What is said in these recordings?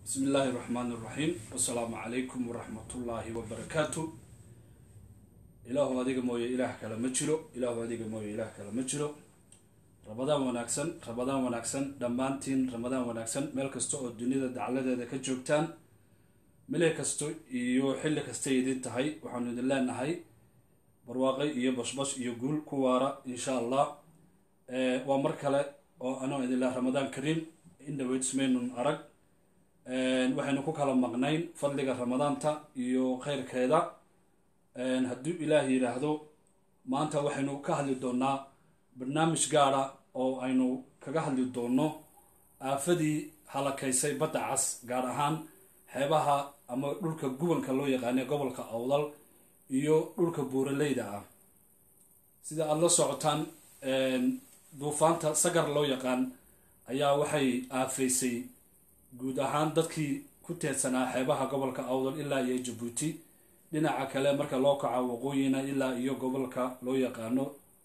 bismi illaahi raxmaan iraxiim wasalaamu calaykum waraxmatullaahi wabarakaatu ilaahu adiga mooye ilaah kale ma jiro ilaahu adiga mooye ilaah kale ma jiro ramadaan wanaagsan ramadaan wanaagsan dhammaantiin ramadaan wanaagsan meel kasta oo dunida dacladeeda ka joogtaan mile kasto iyo xilli kastay idin tahay waxaanu idin leenahay barwaaqay iyo bashbash iyo guul ku waara insha allah waa mar kale oo anoo idin leh ramadaan kariim indhaweysmaynun arag waxaynu ku kala maqnayn fadliga ramadaanta iyo kheyrkeeda hadduu ilaah yidhaahdo maanta waxaynu ka hadli doonaa barnaamij gaara oo aynu kaga hadli doono aafadii halakaysay badda cas gaar ahaan xeebaha ama dhulka gubanka loo yaqaanay gobolka awdal iyo dhulka buuraleyda ah sida aada la socotaan duufaanta sagar loo yaqaan ayaa waxay aafaysay guud ahaan dadkii ku teedsanaa xeebaha gobolka awdal ilaa iyo jabuuti dhinaca kale marka loo kaco waqooyina ilaa iyo gobolka loo yaqaano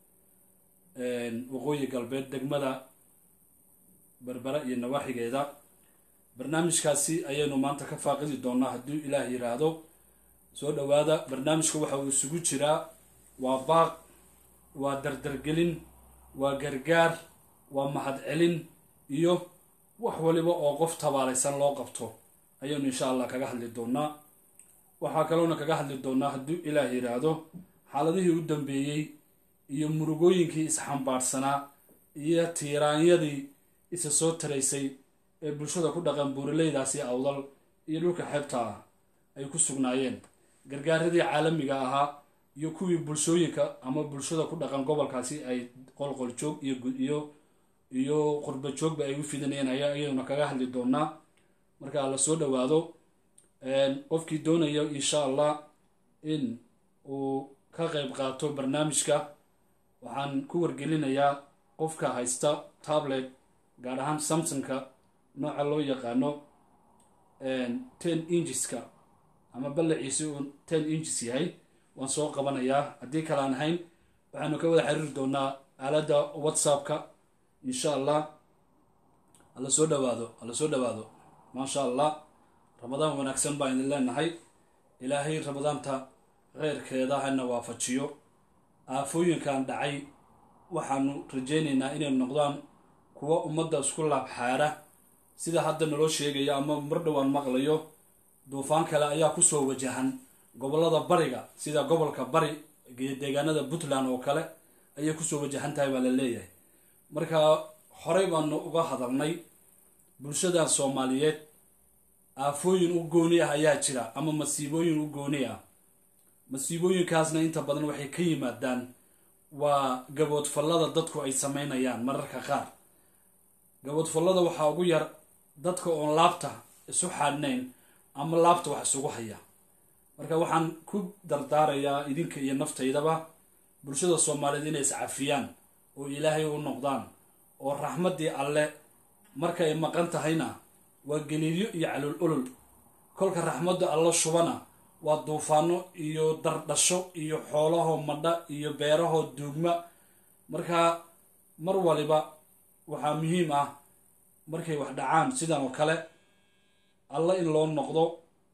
waqooyi galbeed degmada berbera iyo nawaaxigeeda barnaamijkaasi ayaynu maanta ka faaqidi doonaa hadduu ilaah yiraahdo soo dhowaada barnaamijka waxa uu isugu jiraa waa baaq waa dardargelin waa gargaar waa mahadcelin iyo wax waliba oo qof tabaalaysan loo qabto ayaynu insha allah kaga hadli doonaa waxaa kaloona kaga hadli doonaa hadduu ilaah yiraahdo xaaladihii u dambeeyey iyo murugooyinkii isxambaarsanaa iyo tiiraanyadii isa soo taraysay ee bulshada ku dhaqan buuraleydaasi awdal iyo dhulka xeebta ah ay ku sugnaayeen gargaaradii caalamiga ahaa iyo kuwii bulshooyinka ama bulshada ku dhaqan gobolkaasi ay qolqol joog iyo iyo qurba joogba ay u fidanayeen ayaa ayaynu kaga hadli doonaa marka la soo dhowaado qofkii doonaya insha allah in uu ka qeyb qaato barnaamijka waxaan ku wargelinayaa qofka haysta tablet gaar ahaan samsonka nooca loo yaqaano ten ingeska ama ballaciisi uu ten inges yahay waan soo qabanayaa haddii kale aan ahayn waxaanu ka wada xiriiri doonaa aaladda whatsappka insha allah hala soo dhawaado hala soo dhawaado maasha allah ramadaan wanaagsan baan idin leenahay ilaahay ramadaanta kheyrkeeda hana waafajiyo aafooyinkan dhacay waxaanu rajaynaynaa inay noqdaan kuwa ummadda isku laabxaara sida hadda naloo sheegayo ama mar dhowaan maqlayo duufaan kale ayaa kusoo wajahan gobolada bariga sida gobolka bari iyo deegaanada puntland oo kale ayay kusoo wajahan tahay baa la leeyahay marka horey baanu uga hadalnay bulshadan soomaaliyeed aafooyin u gooni ah ayaa jira ama masiibooyin u gooni ah masiibooyinkaasna inta badan waxay ka yimaadaan waa gaboodfallada dadku ay sameynayaan mararka qaar gaboodfallada waxaa ugu yar dadka oon laabta isu xaadhnayn ama laabta wax isugu haya marka waxaan ku dardaarayaa idinka iyo naftaydaba bulshada soomaaliyeed inay iscafiyaan oo ilaahay u noqdaan oo raxmaddii alle marka ay maqan tahayna waa geliilyo iyo calul olol kolka raxmadda alla shubana waa duufaano iyo dardhasho iyo xoolaho madha iyo beerahoo duugma marka mar waliba waxaa muhiim ah markay wax dhacaan sidan oo kale alla in loo noqdo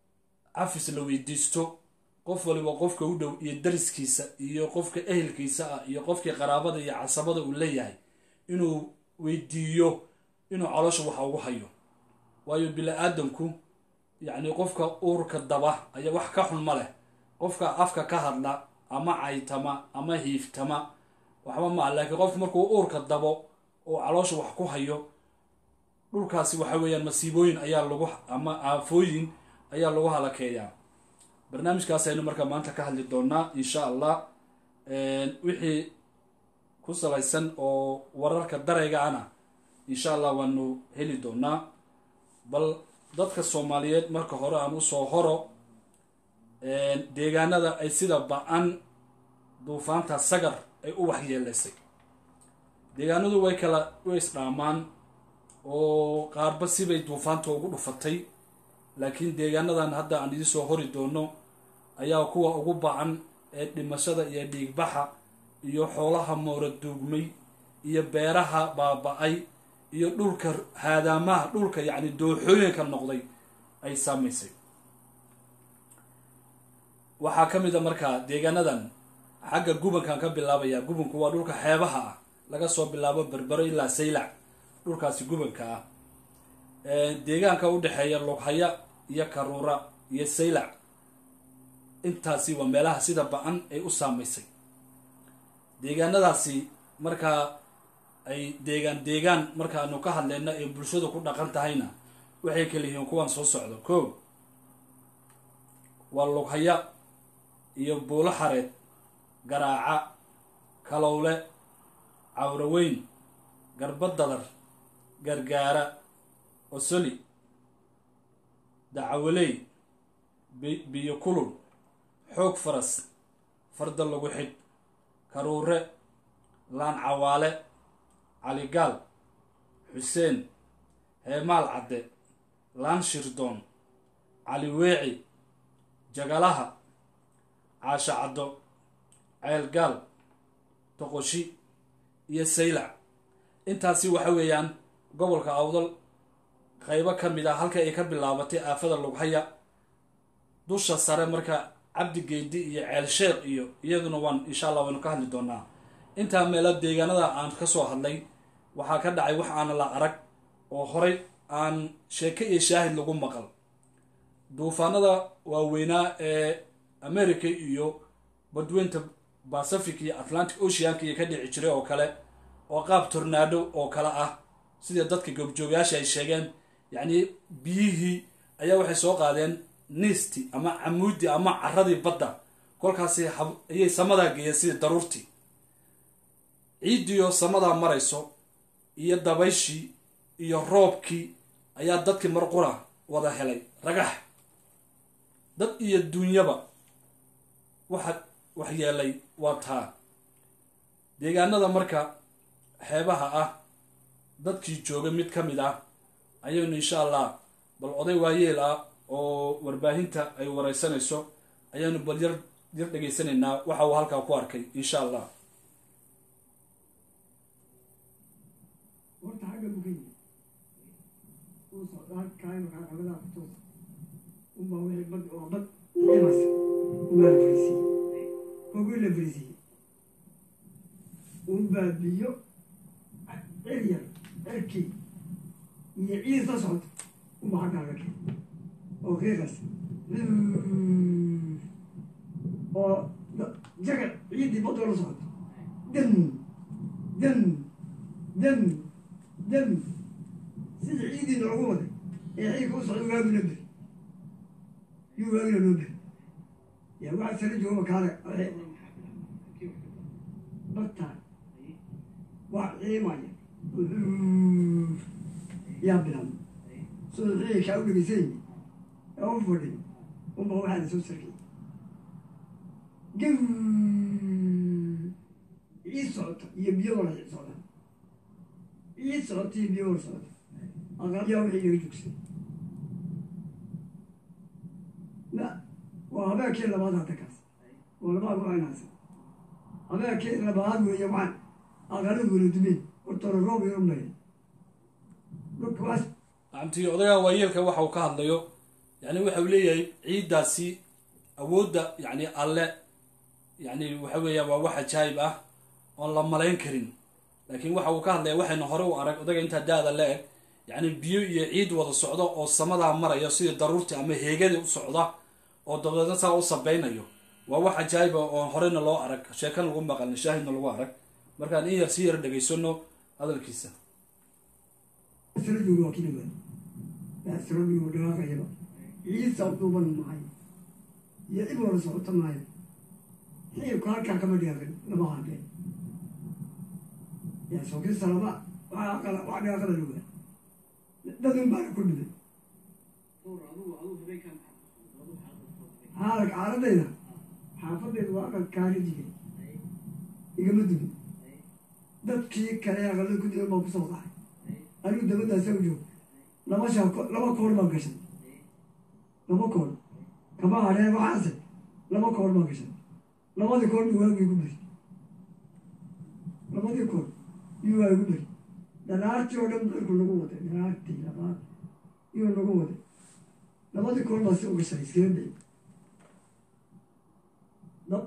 cafis la weydiisto qof waliba qofka u dhow iyo dariskiisa iyo qofka ehelkiisa ah iyo qofkii qaraabada iyo casabada uu leeyahay inuu weydiiyo inuu caloosha waxa ugu hayo waayo bili-aadamku yacni qofka uurka daba ayaa wax ka xun ma leh qofka afka ka hadla ama caytama ama hiiftama waxba ma ah laakiin qofku markuu uurka dabo oo caloosha wax ku hayo dhulkaasi waxa weeyaan masiibooyin ayaa lagu ama aafooyin ayaa lagu halakeeyaa barnaamijkaas aynu markaa maanta ka hadli doonaa insha allah wixii ku salaysan oo wararka darayga ana insha allah waanu heli doonaa bal dadka soomaaliyeed marka hore aan usoo horo deegaanada ay sida ba-an duufaanta sagar ay u waxyeelaysay deegaanadu way kala way isdhaamaan oo qaarba sibay duufaanta ugu dhufatay laakiin deegaanadan hadda aan idinsoo hori doono ayaa kuwa ugu ba-an ee dhimashada iyo dhiigbaxa iyo xoolaha moora duugmay iyo beeraha baaba-ay iyo dhulka haadaamaha dhulka yacni dooxooyinka noqday ay saamaysay waxaa ka mid a markaa deegaanadan xagga gubankan ka bilaabaya gubanku waa dhulka xeebaha ah laga soo bilaabo berbero ilaa saylac dhulkaasi gubanka ah deegaanka u dhexeeya lughaya iyo karuura iyo saylac intaasi waa meelaha sida ba-an ay u saamaysay deegaanadaasi markaa ay deegaan deegaan markaanu ka hadleyna ee bulshadu ku dhaqan tahayna waxay kala yihiin kuwan soo socdo ko waa lughaya iyo buulo xareed garaaca kalowle cawraweyn garbadadar gargaara osoli dacawaley biyo kulul xoog faras farda lagu xidh karuure laan cawaale caligaal xuseen heemaal cadde laan shirdoon cali weeci jagalaha caasho caddo ceelgaal doqoshi iyo saylac intaasi waxa weeyaan gobolka awdal qaybo ka mid ah halka ay ka bilaabatay aafada lughaya dusha sare marka cabdi geedi iyo ceel sheekh iyo iyaduna waan insha allah waynu ka hadli doonaa intaa meelo deegaanada aan ka soo hadlay waxaa ka dhacay wax aana la arag oo horay aan sheeke iyo shaahid lagu maqal duufaanada waaweynaa ee america iyo badweynta pacific iyo atlantic oceanka iyo ka dhici jiray oo kale oo qaab tornaado oo kale ah sida dadka goobjoogayaasha ay sheegeen yacni biyihii ayaa waxay soo qaadeen niisti ama camuudi ama caradii badda kolkaasi ayay samadaa geeyeen sidii daruurtii ciiddiio samadaa marayso iyo dabayshii iyo roobkii ayaa dadkii marqura wada helay ragax dad iyo duunyaba waxa wax yeelay waa taa deegaanada marka xeebaha ah dadkii jooga mid ka mid ah ayaynu insha allah bal oday waayeel ah oo warbaahinta ay wareysanayso ayaanu bal yar yar dhegaysanaynaa waxa uu halkaa ku arkay insha allah horta xagga bukaya uu socdaa kaayo kaa xagadaa ku toosa unbaa wixii bad oo bad ciimas unbaa la fariisiiyey kogii la fariisiiyey unbaa biyo cir yar cirkii iyo ciid la socota unbaa xaggaaga keen oo qiiqas oo jaga ciiddii badoo la socota dan dan dan dan sida ciidii noogu waday ee xiilka u socda waagina beri yuu waagina noo beri yaa waxaa sala jooga kaale bartaan waa ciimaya yaa bilaabma siduu xiilkaa u dhegaysany ee u fadhi unba waxaa la soo sarkay gan ciid socota iyo biyo wala socda ciid socota iyo biyo wala socda aqalyaa wixii laga joogsaday la waa habeenkii labaad hadda kaas oo labaad waanaasa habeenkii labaad weeye waxaan aqaladu wala dumeen hortooda roob yaro maya dhulkaas macantii odagaa waayeelka waxa uu ka hadlayo yani waxa uu leeyahay ciiddaasi awoodda yani alle yani waxa weeyaan waa wax ajaayib ah oon la malayn karin laakiin waxa uu ka hadlaya waxaynu hore u arag odaga intaa da-da la eg yacni biyo iyo ciid wada socdo oo samadaa maraya sidii daruurtii ama heegadii u socda oo dabeedna saa u sabeynayo waa wax ajaayiba oon horeyna loo arag sheekan lagu maqalin shaahidna lagu arag markaan in yar si yar dhegaysano hadalkiisa sala jooga waa kina waay yaa sala jooga dhaqaaqayaba ciid sabduuban maayo iyo cid wala socota maayo xiibka halkaa kama dhaqin lama hadleen yaa sookii salaba waxaa qala wax dhaqala lugaa dadun baana ku dhimay xaalak xaaladayda xaafadayda waa aqal kaari jigay igama dumin dadkii kale aqalada ku digan baan kusoo dhacay anigu dabadaasa u joog laba shaako laba koor baan gashay laba koor kama hadheen waxaase laba koor baan gashay labadii koor buu waagu igu beri labadii koor yuu waa igu beri dhalaartii oo dhan dalku nagu waday dhalaartii labaad iyuu nagu waday labadii kun baa si uga shay iskaga day dab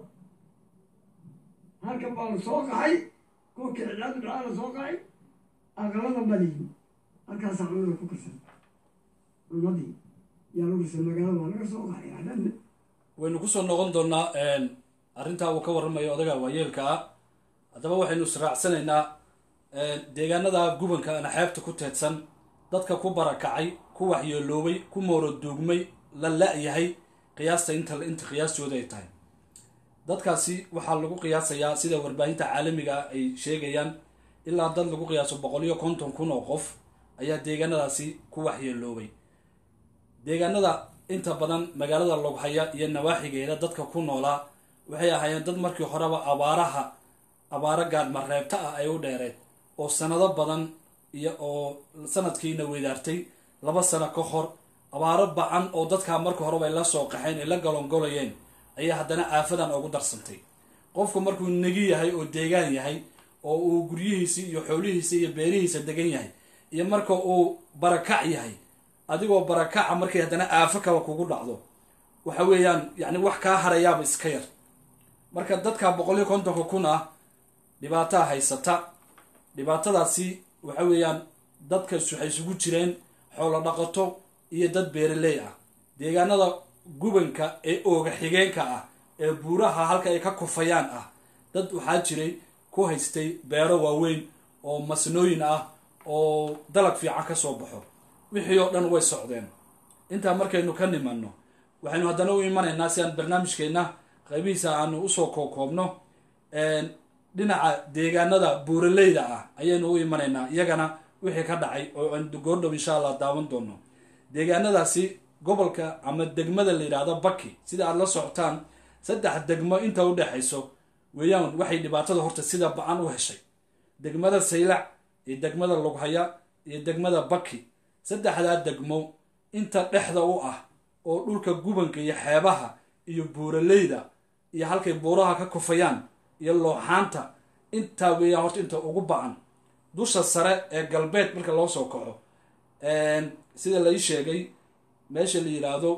halkan baa la soo qaxay kolkii cidlaadu dhacaa la soo qaxay aqaladan baa layimi halkaasaa cunada ku karsan cunadii yaa lagu karsan magaalada waa laga soo qaxay adhanne waynu kusoo noqon doonaa arrintaa uu ka warramayo odaga waayeelka ah haddaba waxaynu israacsanaynaa deegaanada gubanka ana xeebta ku teedsan dadka ku barakacay ku waxyeeloobay ku mooroduugmay la la-yahay qiyaasta inta inta qiyaastooda ay tahay dadkaasi waxaa lagu qiyaasayaa sida warbaahinta caalamiga ah ay sheegayaan ilaa dad lagu qiyaaso boqol iyo konton kun oo qof ayaa deegaanadaasi ku waxyeeloobay deegaanada inta badan magaalada loghaya iyo nawaaxigeeda dadka ku noolaa waxay ahaayeen dad markii horeba abaaraha abaaro gaadmareebta ah ay u dheereed oo sanado badan iyo oo sanadkiina weydaartay laba sano ka hor abaaro bacan oo dadkaa marka horeba ay la soo qaxeen ay la golongolayeen ayaa haddana aafadan ugu darsantay qofku markuu negi yahay oo deegaan yahay oo uu guryihiisi iyo xoolihiisa iyo beerihiisa degan yahay iyo marka uu barakac yahay adigoo barakaca markay haddana aafo kale kugu dhacdo waxa weeyaan yacni wax kaa harayaaba iska yar marka dadka boqol iyo kontonka kun ah dhibaataa haysata dhibaatadaasi waxa weeyaan dadkas waxay isugu jireen xoolo dhaqato iyo dad beeraley ah deegaanada gubanka ee ooga xigeenka ah ee buuraha halka ay ka kufayaan ah dad waxaa jiray ku haystay beero waaweyn oo masnooyin ah oo dalag fiican ka soo baxo wixii oo dhan way socdeen intaa markaynu ka nimanno waxaynu haddana u imanaynaa si aan barnaamijkeenna qaybihiisa aanu usoo kookoobno dhinaca deegaanada buuraleyda ah ayaynu u imanaynaa iyagana wixii ka dhacay oo aan goordhow insha allah daawan doono deegaanadaasi gobolka ama degmada la yidhaahdo baki sida aada la socotaan saddex degmo inta u dhexayso weeyaan waxay dhibaatada horta sida ba-an u heshay degmada saylac iyo degmada lughaya iyo degmada baki saddexdaa degmo inta dhexda u ah oo dhulka gubanka iyo xeebaha iyo buuraleyda iyo halkay buuraha ka kufayaan iyo looxaanta intaa weeyaan horta inta ugu ba-an dusha sare ee galbeed marka loo soo kaco sida lai sheegay meesha la yidhaahdo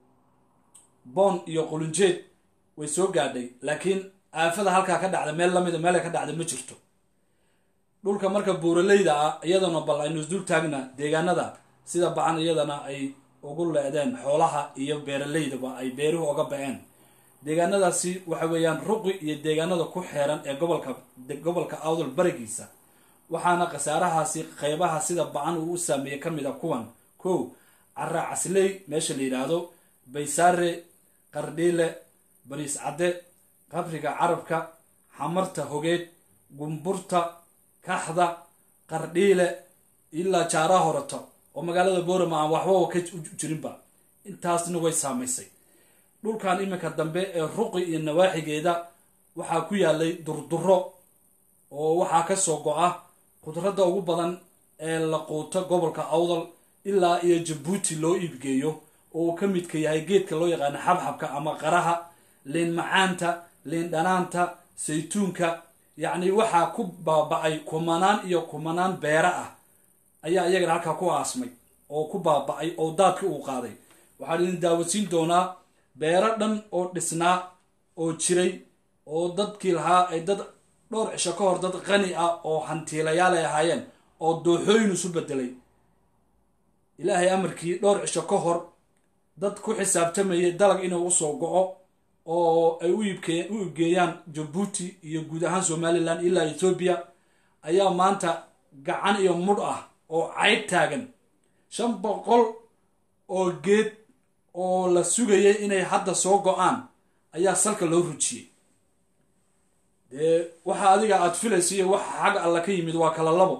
boon iyo qulunjeed way soo gaadhay laakiin aafada halkaa ka dhacda meel lamida meel ka dhacda ma jirto dhulka marka buuraleyda ah iyadana bal aynu isdul taagna deegaanada sida bacan iyadana ay ugu leedeen xoolaha iyo beeraleydaba ay beeruhu oga ba-een deegaanadaasi waxa weeyaan ruqi iyo deegaanada ku xeeran ee gobolka gobolka awdal barigiisa waxaana khasaarahaasi qeybaha sida bacan uu u saameeyey ka mid a kuwan kow cara casley meesha la yidhaahdo baysaare qardhiile bariis cadde qabriga carabka xamarta hogeed gumburta kaxda qardhiile ilaa jaaraa horata oo magaalada boorama aan waxbaba ka jirinba intaasna way saamaysay dhulkan iminka dambe ee ruqi iyo nawaaxigeeda waxaa ku yaalay durduro oo waxaa ka soo go-a khudradda ugu badan ee la quuto gobolka awdal ilaa iyo jabuuti loo iibgeeyo oo uu ka midka yahay geedka loo yaqaano xabxabka ama qaraha liin macaanta liin dhanaanta saytuunka yacni waxaa ku baaba-ay kumanaan iyo kumanaan beera ah ayaa iyagana halkaa ku aasmay oo ku baaba-ay oo daadka uu qaaday waxaan idin daawasiin doonaa beero dhan oo dhisnaa oo jiray oo dadkii lahaa ay dad dhowr cisho ka hor dad qani ah oo hantiilayaal ay ahaayeen oo dooxooyin isu bedelay ilaahay amarkii dhowr cisho ka hor dad ku xisaabtamayay dalag inuu usoo go-o oo ay u iibgeeyaan jabuuti iyo guud ahaan somalilan ilaa ethoobiya ayaa maanta gacan iyo mudh ah oo cayd taagan shan boqol oo geed oo la sugayay inay hadda soo go-aan ayaa salka loo rujiyey dee waxa adiga aada filaysa iyo waxa xagga alla ka yimid waa kala labo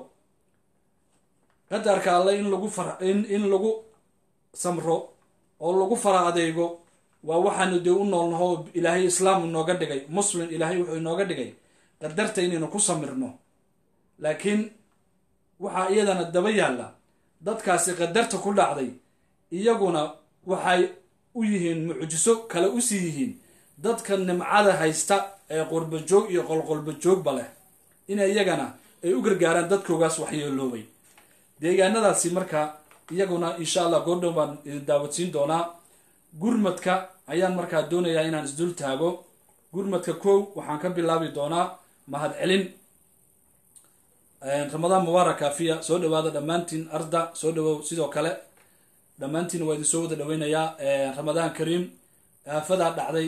qadarka alle in lagu far in in lagu samro oo lagu fara adeego waa waxaanu dee u noolnaho ilaahay islaam inooga dhigay muslim ilaahay wuxuu inooga dhigay qadarta inaynu ku samirno laakiin waxaa iyadana daba yaalla dadkaasi qadarta ku dhacday iyaguna waxay u yihiin mucjiso kale usii yihiin dadka nimcada haysta ee qurbajoog iyo qolqolbajoogba leh in iyagana ay u gargaaraan dadkoogaas waxyeeloobay deegaanadaasi marka iyaguna insha allah goordhow baan idin daawadsiin doonaa gurmadka ayaan markaa doonayaa inaan isdul taago gurmadka kow waxaan ka bilaabi doonaa mahad celin ramadaan mubaarak kaafiya soo dhawaada dhammaantiin arda soo dhawow sidoo kale dhammaantiin waa idin soo wada dhaweynayaa ramadaan kariim aafadaa dhacday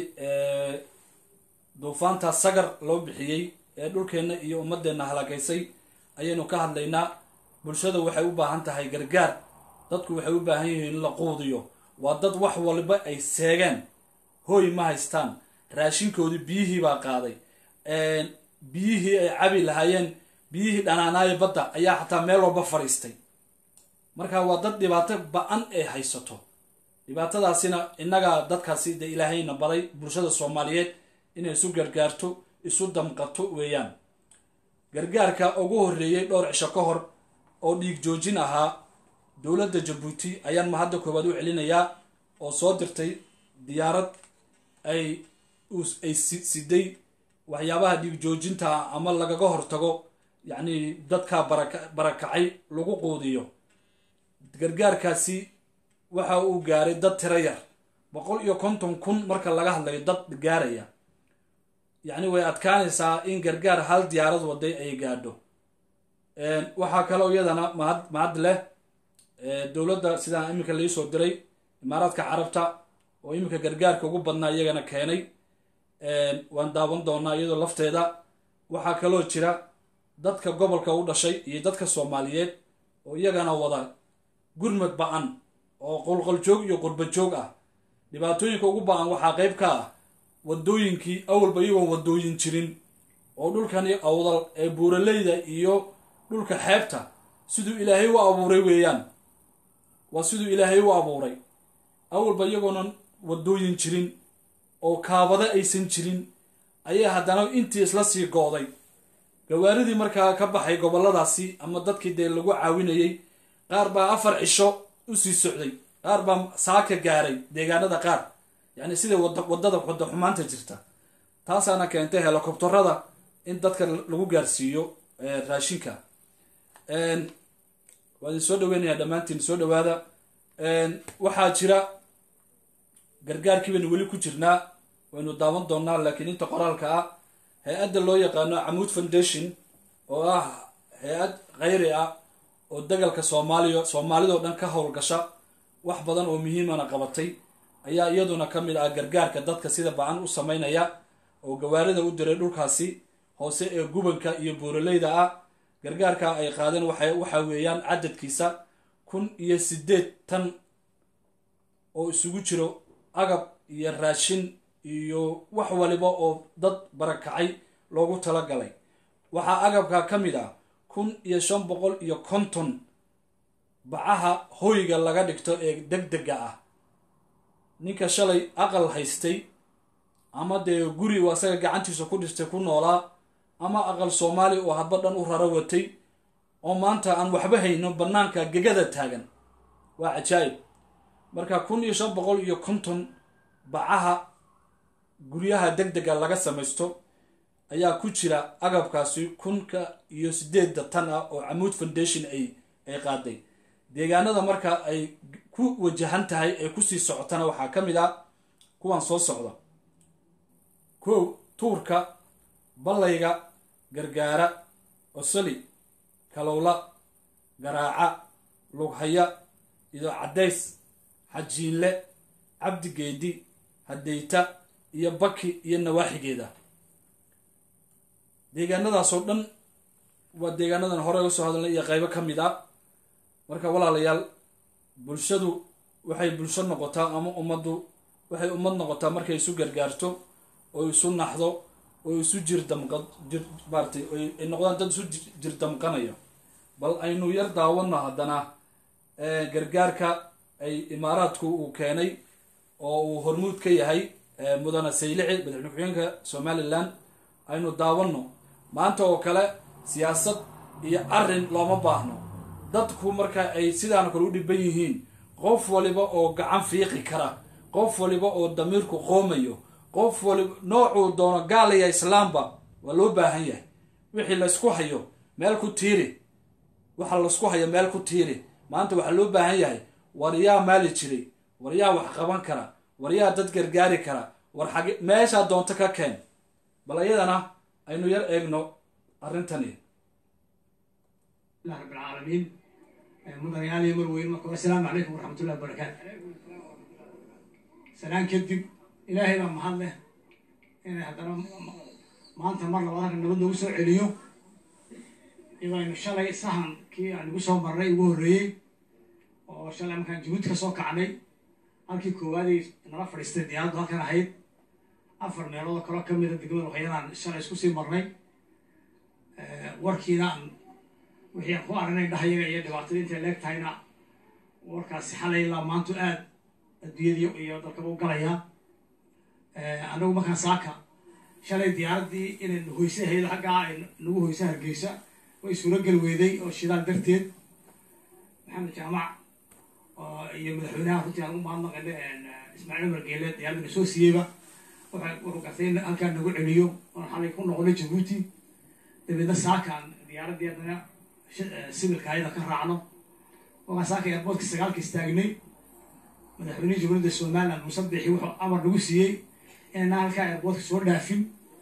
duufaanta sagar loo bixiyey ee dhulkeenna iyo ummadeenna halagaysay ayaynu ka hadlaynaa bulshada waxay u baahan tahay gargaar dadku waxay u baahan yihiin in la quudiyo waa dad wax waliba ay seegeen hooy ma haystaan raashinkoodii biyihii baa qaaday biyihii ay cabi lahaayeen biyihii dhanaanaayo badda ayaa xataa meel walba fadhiistay marka waa dad dhibaato ba-an ay haysato dhibaatadaasina innagaa dadkaasi dee ilaahayna baday bulshada soomaaliyeed inay isu gargaarto isu damqato weeyaan gargaarka ugu horreeyey dhowr cisho ka hor oo dhiig joojin ahaa dowladda jabuuti ayaan ma hadda koowaad u celinayaa oo soo dirtay diyaarad ay ay siday waxyaabaha dhiig joojinta ama lagaga hortago yacni dadka baraka barakacay lagu quudiyo gargaarkaasi waxa uu gaaray dad tiro yar boqol iyo konton kun marka laga hadlayo dad gaaraya yacni way adkaanaysaa in gargaar hal diyaarad waday ay gaadho waxaa kaloo iyadana mahad mahad leh dowladda sidaa iminka laisoo diray imaaraadka carabta oo iminka gargaarka ugu badnaa iyagana keenay waan daawan doonaa iyadoo lafteeda waxaa kaloo jira dadka gobolka u dhashay iyo dadka soomaaliyeed oo iyagana wada gurmad ba-an oo qolqoljoog iyo qurbajoog ah dhibaatooyinka ugu ba-an waxaa qeyb ka ah wadooyinkii awalba iyagoon wadooyin jirin oo dhulkani awdal ee buuraleyda iyo dhulka xeebta siduu ilaahay u abuuray weeyaan waa siduu ilaahay u abuuray awalba iyagoonan wadooyin jirin oo kaabado aysan jirin ayaa haddana intii isla sii gooday gawaaridii markaa ka baxay goboladaasi ama dadkii dee lagu caawinayey qaar baa afar cisho usii socday qaar baa saaka gaaray deegaanada qaar yacni sida wadada wada xumaanta jirta taasaana keentay helikobtarada in dadka lagu gaarsiiyo raashinka waa idin soo dhaweynayaa dhammaantiin soo dhawaada waxaa jira gargaarkii baynu weli ku jirnaa waynu daawan doonaa laakiin inta qoraalka ah hay-adda loo yaqaano camuud foundation oo ah hay-ad khayri ah oo dagalka soomaaliya soomaalidao dhan ka howlgasha wax badan oo muhiimana qabatay ayaa iyaduna ka mid ah gargaarka dadka sida ba-an u sameynaya oo gawaarida u diray dhulkaasi hoose ee gubanka iyo buuraleyda ah gargaarka ay qaadeen waxa weeyaan cadadkiisa kun iyo sideed tan oo isugu jiro agab iyo raashin iyo wax waliba oo dad barakacay loogu talagalay waxaa agabka ka mid ah kun iyo shan boqol iyo konton bacaha hoyga laga dhigto ee deg dega ah ninka shalay aqal haystay ama dee guri uu asaga gacantiisa ku dhistay ku noolaa ama aqal soomaali oo hadba dhan u raro watay oo maanta aan waxba hayno bannaanka gegada taagan waa cajaayib marka kun iyo shan boqol iyo konton bacaha guryaha deg dega laga samaysto ayaa ku jira agabkaasi kunka iyo sideedda tan ah oo camuud foundation ay ay qaaday deegaanada marka ay ku wajahan tahay ee kusii socotana waxaa ka mid ah kuwan soo socda kow tuurka ballayga gargaara osoli kalowla garaaca lughaya iyo caddays xajiinle cabdigeedi hadeyta iyo baki iyo nawaaxigeeda deegaanadaasoo dhan waa deegaanadan hore uga soo hadalnay iyo qaybo ka mid a marka walaalayaal bulshadu waxay bulsho noqotaa ama ummaddu waxay ummad noqotaa markay isu gargaarto oo isu naxdo oo isu jirdamqa jir maaratay ay noqdaan dad isu jir damqanayo bal aynu yar daawano haddana gargaarka ay imaaraadku uu keenay oo uu hormuud ka yahay mudane saylici madaxweyne ku-xigeenka somalilan aynu daawano maanta oo kale siyaasad iyo arrin looma baahno dadku marka ay sidaan kale u dhiban yihiin qof waliba oo gacan fiiqi kara qof waliba oo damiirku qoomayo qof waliba noocuu doono gaalaya islaamba waa loo baahan yahay wixii laysku hayo meel ku tiiri waxa laysku hayo meel ku tiiri maanta waxaa loo baahan yahay war yaa maali jiray war yaa wax qaban kara war yaa dad gargaari kara war xage meeshaa doonto ka keen bal iyadana aynu yar eegno arrintani الله رب العالمين مدن يالي مروين مركو السلام عليكم ورحمة الله وبركاته سلام كدب إلهي لما هذا إن هذا ما أنت مرة وذاك النبض وسوع عليو إذا إن شاء الله سهم كي يعني وسوع مرة يوري oo shalay markaan jabuuti ka soo kacnay halkii koowaadii nala fadhiistay diyaaradu halkan ahayd afar meelood oo kaloo ka mida degmada waxyadaan shalay isku sii marnay warkiina aan wixii aan ku aragnay dhahayaga iyo dhibaatada intay leeg tahayna warkaasi xalay ilaa maantu aad adduunyadii iyo dalkaba u galayaa anagu markaan saaka shalay diyaaraddii inay hoyse ahayd xaggaa ay nagu hoyse hargeysa way suuragal weeday oo shidaal darteed maxamed jaamac iyo madaxweynaha runtii aan u mahadnaqayna ismaaciil umar geele diyaaradana soo siiyeyba wuxuu gartay in halkaan nagu celiyo oon xalay ku noqonay jabuuti dabeedna saakaan diyaaraddii haddana sibilka ayada ka raacno wakaan saaka airboortka sagaalka istaagnay madaxweynihii jamhuuriyadda somaliland musabixi wuxuu amar nagu siiyey inayna halkaa airboortka soo dhaafin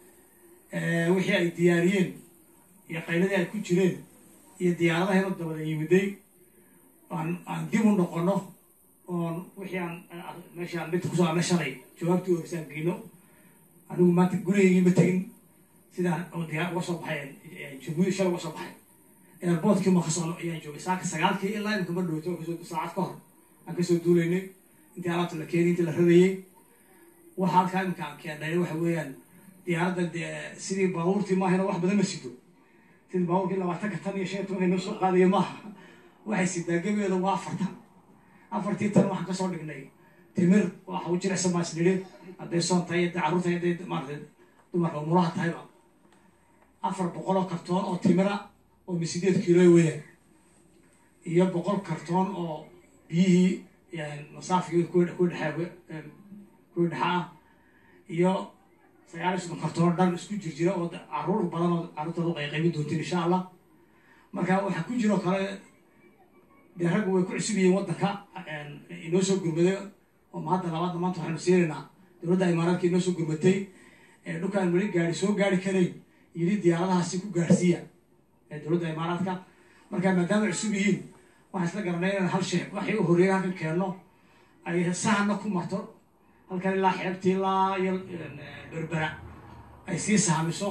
wixii ay diyaariyeen iyo qayladii ay ku jireen iyo diyaaradaheenu dabada yimiday aan aan dib u noqono oon wixii aan meeshii aan dhibta kusoo arnay shalay jawaabtii orisaan geyno anigu maanta gurigaygii ma tegin sidaan oo diyaar uga soo baxay jabuuti shalay uga soo baxay airboortkii ma kasoo ayaan joogay saaka sagaalkii ilaa imika ma dhowto kasoo saacad ka hor aan kasoo duulaynay intii alaabta la keenay intii la radayey waxa halkaa imika aan keennay waxa weeyaan diyaaradda dee sidii baabuurtii maahayna wax badan ma sido sidii baabuurkii labaatanka tan iyo shan iyo tobanka noo soo qaadaya maaha waxay sidaa gebeeda waa afartan afartii tan waxaan kasoo dhignay timir waxa u jirecsan baa isnidhi hadday soon tahay hadday carruur tahay hadday maarata dumarka umuraha tahayba afar boqol oo kartoon oo timira oo misideed kiilo weeyaan iyo boqol kartoon oo biyihii masaafigii ku dhexaa kuwi dhexa ah iyo sagaal iyo soddon kartoon dhan isku jirjira oo carruur badan oo carruurtooda u qayqaybin doontiin insha allah marka waxaa ku jiro kale dee raggu way ku cusub yihiin waddanka inoo soo gurmaday oo mahadda labaadna maanta waxaanu siinaynaa dowladda imaaraadka inoo soo gurmatay dhulkaan weli gaari soo gaari karayn yidhi diyaaradahaasi ku gaarsiiya dowladda imaaraadka marka maadaama cusub yihiin waxaan isla garanay inaan hal shay waxay u horreeyay halkan keenno ay sahanna ku marto halkan ilaa xeebtii ilaa iyo berbera ay sii sahamiso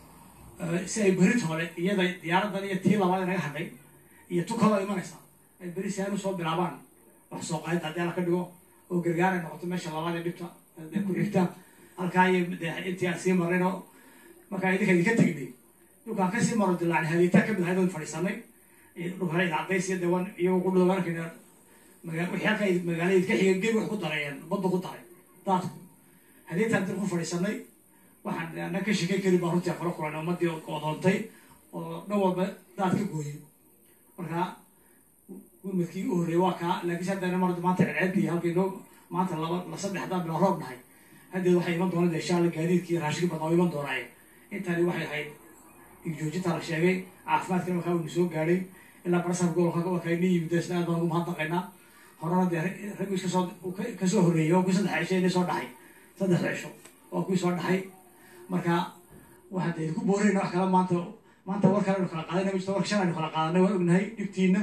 si ay berit hore iyada diyaaraddan iyo tii labaad naga hadhay iyo tu kaloo imanaysa ay beri si aan usoo bilaabaan wax soo qaadida haddii alla ka dhigo oo gargaar ay noqoto meesha labaad ee dhibta ee ku xigta halkaa iyo intii aan sii marayno markaa idinka idinka tegnay dhulkaan kasii maro dilaacnay hadiitaa kamid ahayd oon fadhiisanay dhul hore idacdays iyo dewan iyagoo ku dhowaan arkayna wixii halkaa magaalada idinka xiga gebi wax ku darayeen badda ku daray daadku hadiitaan dil ku fadhiisanay waxaan ana ka sheekay karin baa runtii kala kulanay ummadii odoontay oo dhan walba daad ka gooyey marka gurmadkii u horreeyay waa kaa laakiinse haddana mar maanta celceelkii halkii noo maanta laba la saddex haddaan bila roob nahay haddeed waxay iman doonaan insha alla gaadiidkii iyo raashinkii badnaa iman doonaaye intani waxay ahayd igjoojinta la sheegay caafimaadkana markaa waynu soo gaadhay ilaa barasar gobolka waa kayna yimid isna aad baan ugu mahadnaqaynaa horena dee raggu iskasoo kasoo horreeyay oo kuwii saddex cisho inay soo dhaxay saddex cisho oo kuwii soo dhaxay marka waxaan dee idinku boorayna wax kale maanta maanta war kale aynu kala qaadayna ma jirto warka shan aynu kala qaadanay waan ognahay dhibtiina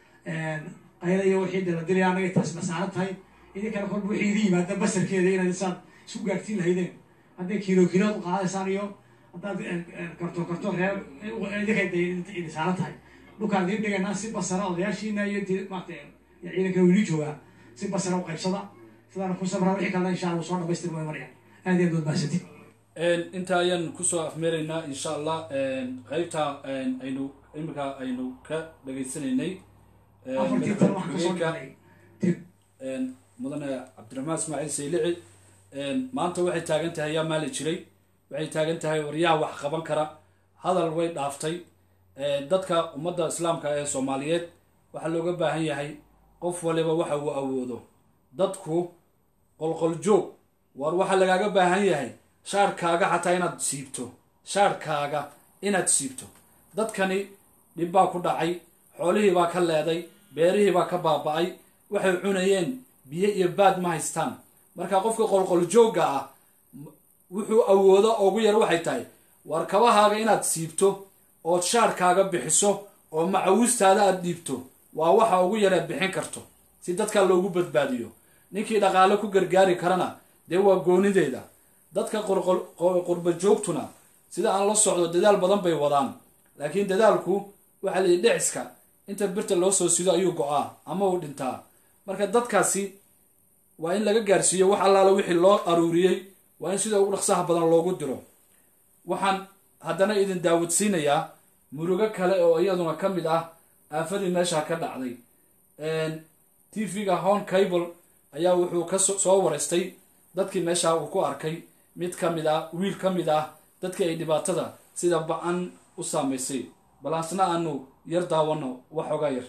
qayla iyo wixii dee la dilaya annaga taas nasaaran tahay idinkana kolba wixii idin yimaada basarkeeda inaad isaad isku gaadhsiin lahaydeen hadday kiilo kiilood u qaadaysaan iyo haddaad karto karto reer idinkay dee idin saaran tahay dhulkaan idiin dhigaynaa si basara odayaashiina iyo intii maarata ciidankana wiili joogaa si basara u qaybsada sidaana ku sabraa wixii kalena insha allah soo dhamaystir way marayaan aad iyo aad waad mahadsantiin inta ayaan kusoo afmeeraynaa insha allah qeybta aynu imika aynu ka dhageysanaynay afartii tan waxaan kasoo dhigay tib mudane cabdiraxmaan ismaaciil saylici maanta waxay taagan tahay yaa maali jiray waxay taagan tahay waryaha wax qaban kara hadal way dhaaftay dadka ummadda islaamka ee soomaaliyeed waxaa looga baahan yahay qof waliba waxa uu awoodo dadku qolqoljoog war waxaa lagaaga baahan yahay shaarkaaga xataa inaad siibto shaarkaaga inaad siibto dadkani dhib baa ku dhacay xoolihii baa ka leeday beerihii baa ka baaba-ay waxay cunayeen biyo iyo baad ma haystaan marka qofka qolqoljoogga ah wuxuu awoodo ugu yar waxay tahay war kabahaaga inaad siibto ood shaarkaaga bixiso oo macawistaada aad dhiibto waa waxa ugu yar aad bixin karto si dadka loogu badbaadiyo ninkii dhaqaale ku gargaari karana dee waa goonideeda dadka qurba joogtuna sida aan la socdo dadaal badan bay wadaan laakiin dadaalku waxaa la yidhi dhiciska inta birta loo soo sido ayuu go-aa ama uu dhintaa marka dadkaasi waa in laga gaarsiiyo wax allaala wixii loo aruuriyey waa in sida ugu dhaqsaha badan loogu diro waxaan haddana idin daawadsiinayaa murugo kale oo iyaduna ka mid ah aafadii meesha ka dhacday t v-ga hon cable ayaa wuxuu ka soo wareystay dadkii meesha uu ku arkay mid ka mid ah wiil ka mid ah dadkii ay dhibaatada sida ba-an u saamaysay balaasna aanu yar daawano waxoogaa yar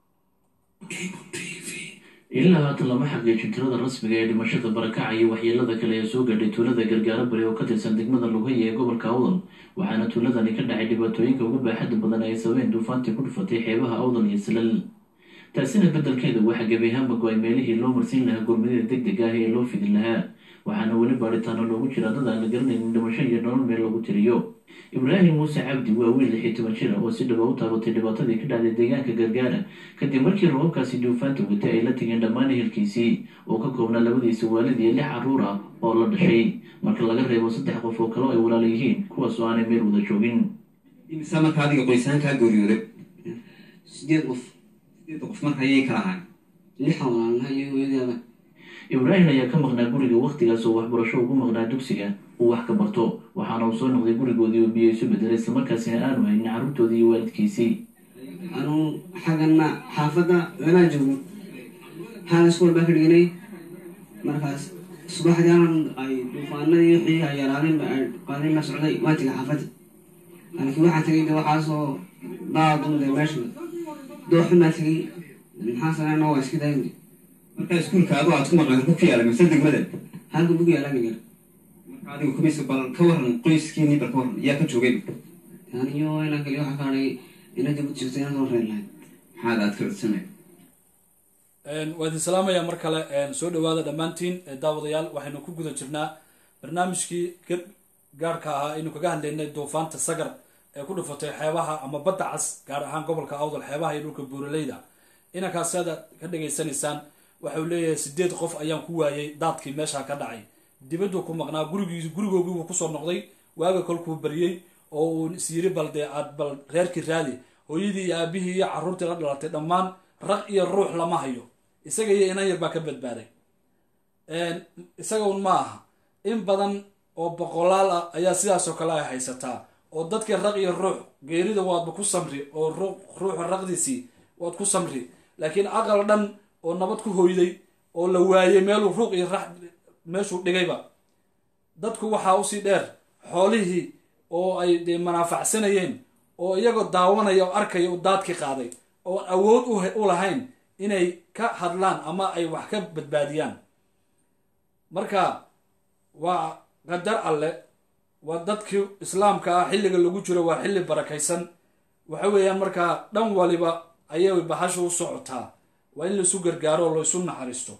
ilaa haatan lama xaqiijin tirada rasmiga ee dhimashada barakaca iyo waxyeelada kale ee soo gadhay tuulada gargaaro bari oo ka tirsan degmada lugaya ee gobolka awdal waxaana tuuladani ka dhacay dhibaatooyinka ugu baaxadda badan ay sabeen duufaantii ku dhufatay xeebaha awdal iyo salal taasina beddelkeeda waxaa gebi ahaanba go-ay meelihii loo marsiin lahaa gurmadida deg deg ah ee loo fidin lahaa waxaana weli baadhitaano loogu jira dad aan la garanaynin dhimasho iyo nolol meel lagu tiriyo ibraahim muuse cabdi waa wiil lixii toban jira oo si dhaba u taabatay dhibaatadii ka dhacday deegaanka gargaara kadib markii roobabkaasi duufaanta watay ay la tegeen dhammaan ehelkiisii oo ka koobnaa labadiisa waalid iyo lix carruur ah oo la dhashay marka laga reebo saddex qof oo kale oo ay walaala yihiin kuwaas oo aanay meel wada joogin imisa marka adiga qoysaan kaa geeriyooday sideed qof sideedda qof marka ayay kala ahayn lixan walaalnaha iyo hooyadeeda ibraahim ayaa ka maqnaa guriga wakhtigaas oo waxbarasho ugu maqnaa dugsiga uu wax ka barto waxaana uu soo noqday gurigoodii oo biyo isu bedelay islamarkaasina aanu haynin carruurtoodii iyo waalidkiisii anuu xaggana xaafadda lamaa joogo xaala iskool baa ka dhiganay markaas subaxdii anan ay duufaanadii wixii ay yaraadeen ay qaadeen la socday waa tegay xaafadda laakiin waxaa tegay de waxaasoo daadunde meesha dooxun baa tegay maxaa sameena waa iska daayna marka iskuulka adu aad ku maqleen ku ku yaala mise degmada halka bugu yaalan yar marka adiga kumaysa bal ka waran qoyskiinii bal ka waran yaa ka joogay aniyo inaan kaliya waxaa kaadhay ina dib u jirto inaan soo reer lahayd maxaad aad ka codsanay waa idin salaamaya mar kale soo dhawaada dhammaantiin daawadayaal waxaynu ku guda jirnaa barnaamijkii gaarhka ahaa aynu kaga hadlaynay duufaanta sagar ee ku dhufatay xeebaha ama badda cas gaar ahaan gobolka awdal xeebaha iyo dhulka buuraleyda inankaasi aad ka dhageysanaysaan waxau leeyahay sideed qof ayaan ku waayay daadkii meesha ka dhacay dibaduu ku maqnaa gurigiis gurigoogii buu kusoo noqday waaga kolkuu baryey oo uu isyiri bal dee aad bal reerkii raadi hooyadii iyo aabihii iyo carruurtii la dhalatay dhammaan rag iyo ruux lama hayo isaga iyo inan yar baa ka badbaaday isaga un ma aha in badan oo boqolaal ah ayaa sidaasoo kale ay haysataa oo dadkii raq iyo ruux geerida waadba ku samri oo ruuxa raqdiisii waad ku samri laakiin aqal dhan oo nabad ku hoyday oo la waayey meeluu ruuq iyo rax meeshuu dhigayba dadku waxaa usii dheer xoolihii oo ay dee manaafacsanayeen oo iyagoo daawanaya oo arkaya u daadkii qaaday oo awood u lahayn inay ka hadlaan ama ay wax ka badbaadiyaan marka waa qadar alle waa dadkii islaamka ah xilliga lagu jiro waa xilli barakaysan waxa weeyaan markaa dhan waliba ayay bahasha u socotaa waa in laisu gargaaro oo laisu naxariisto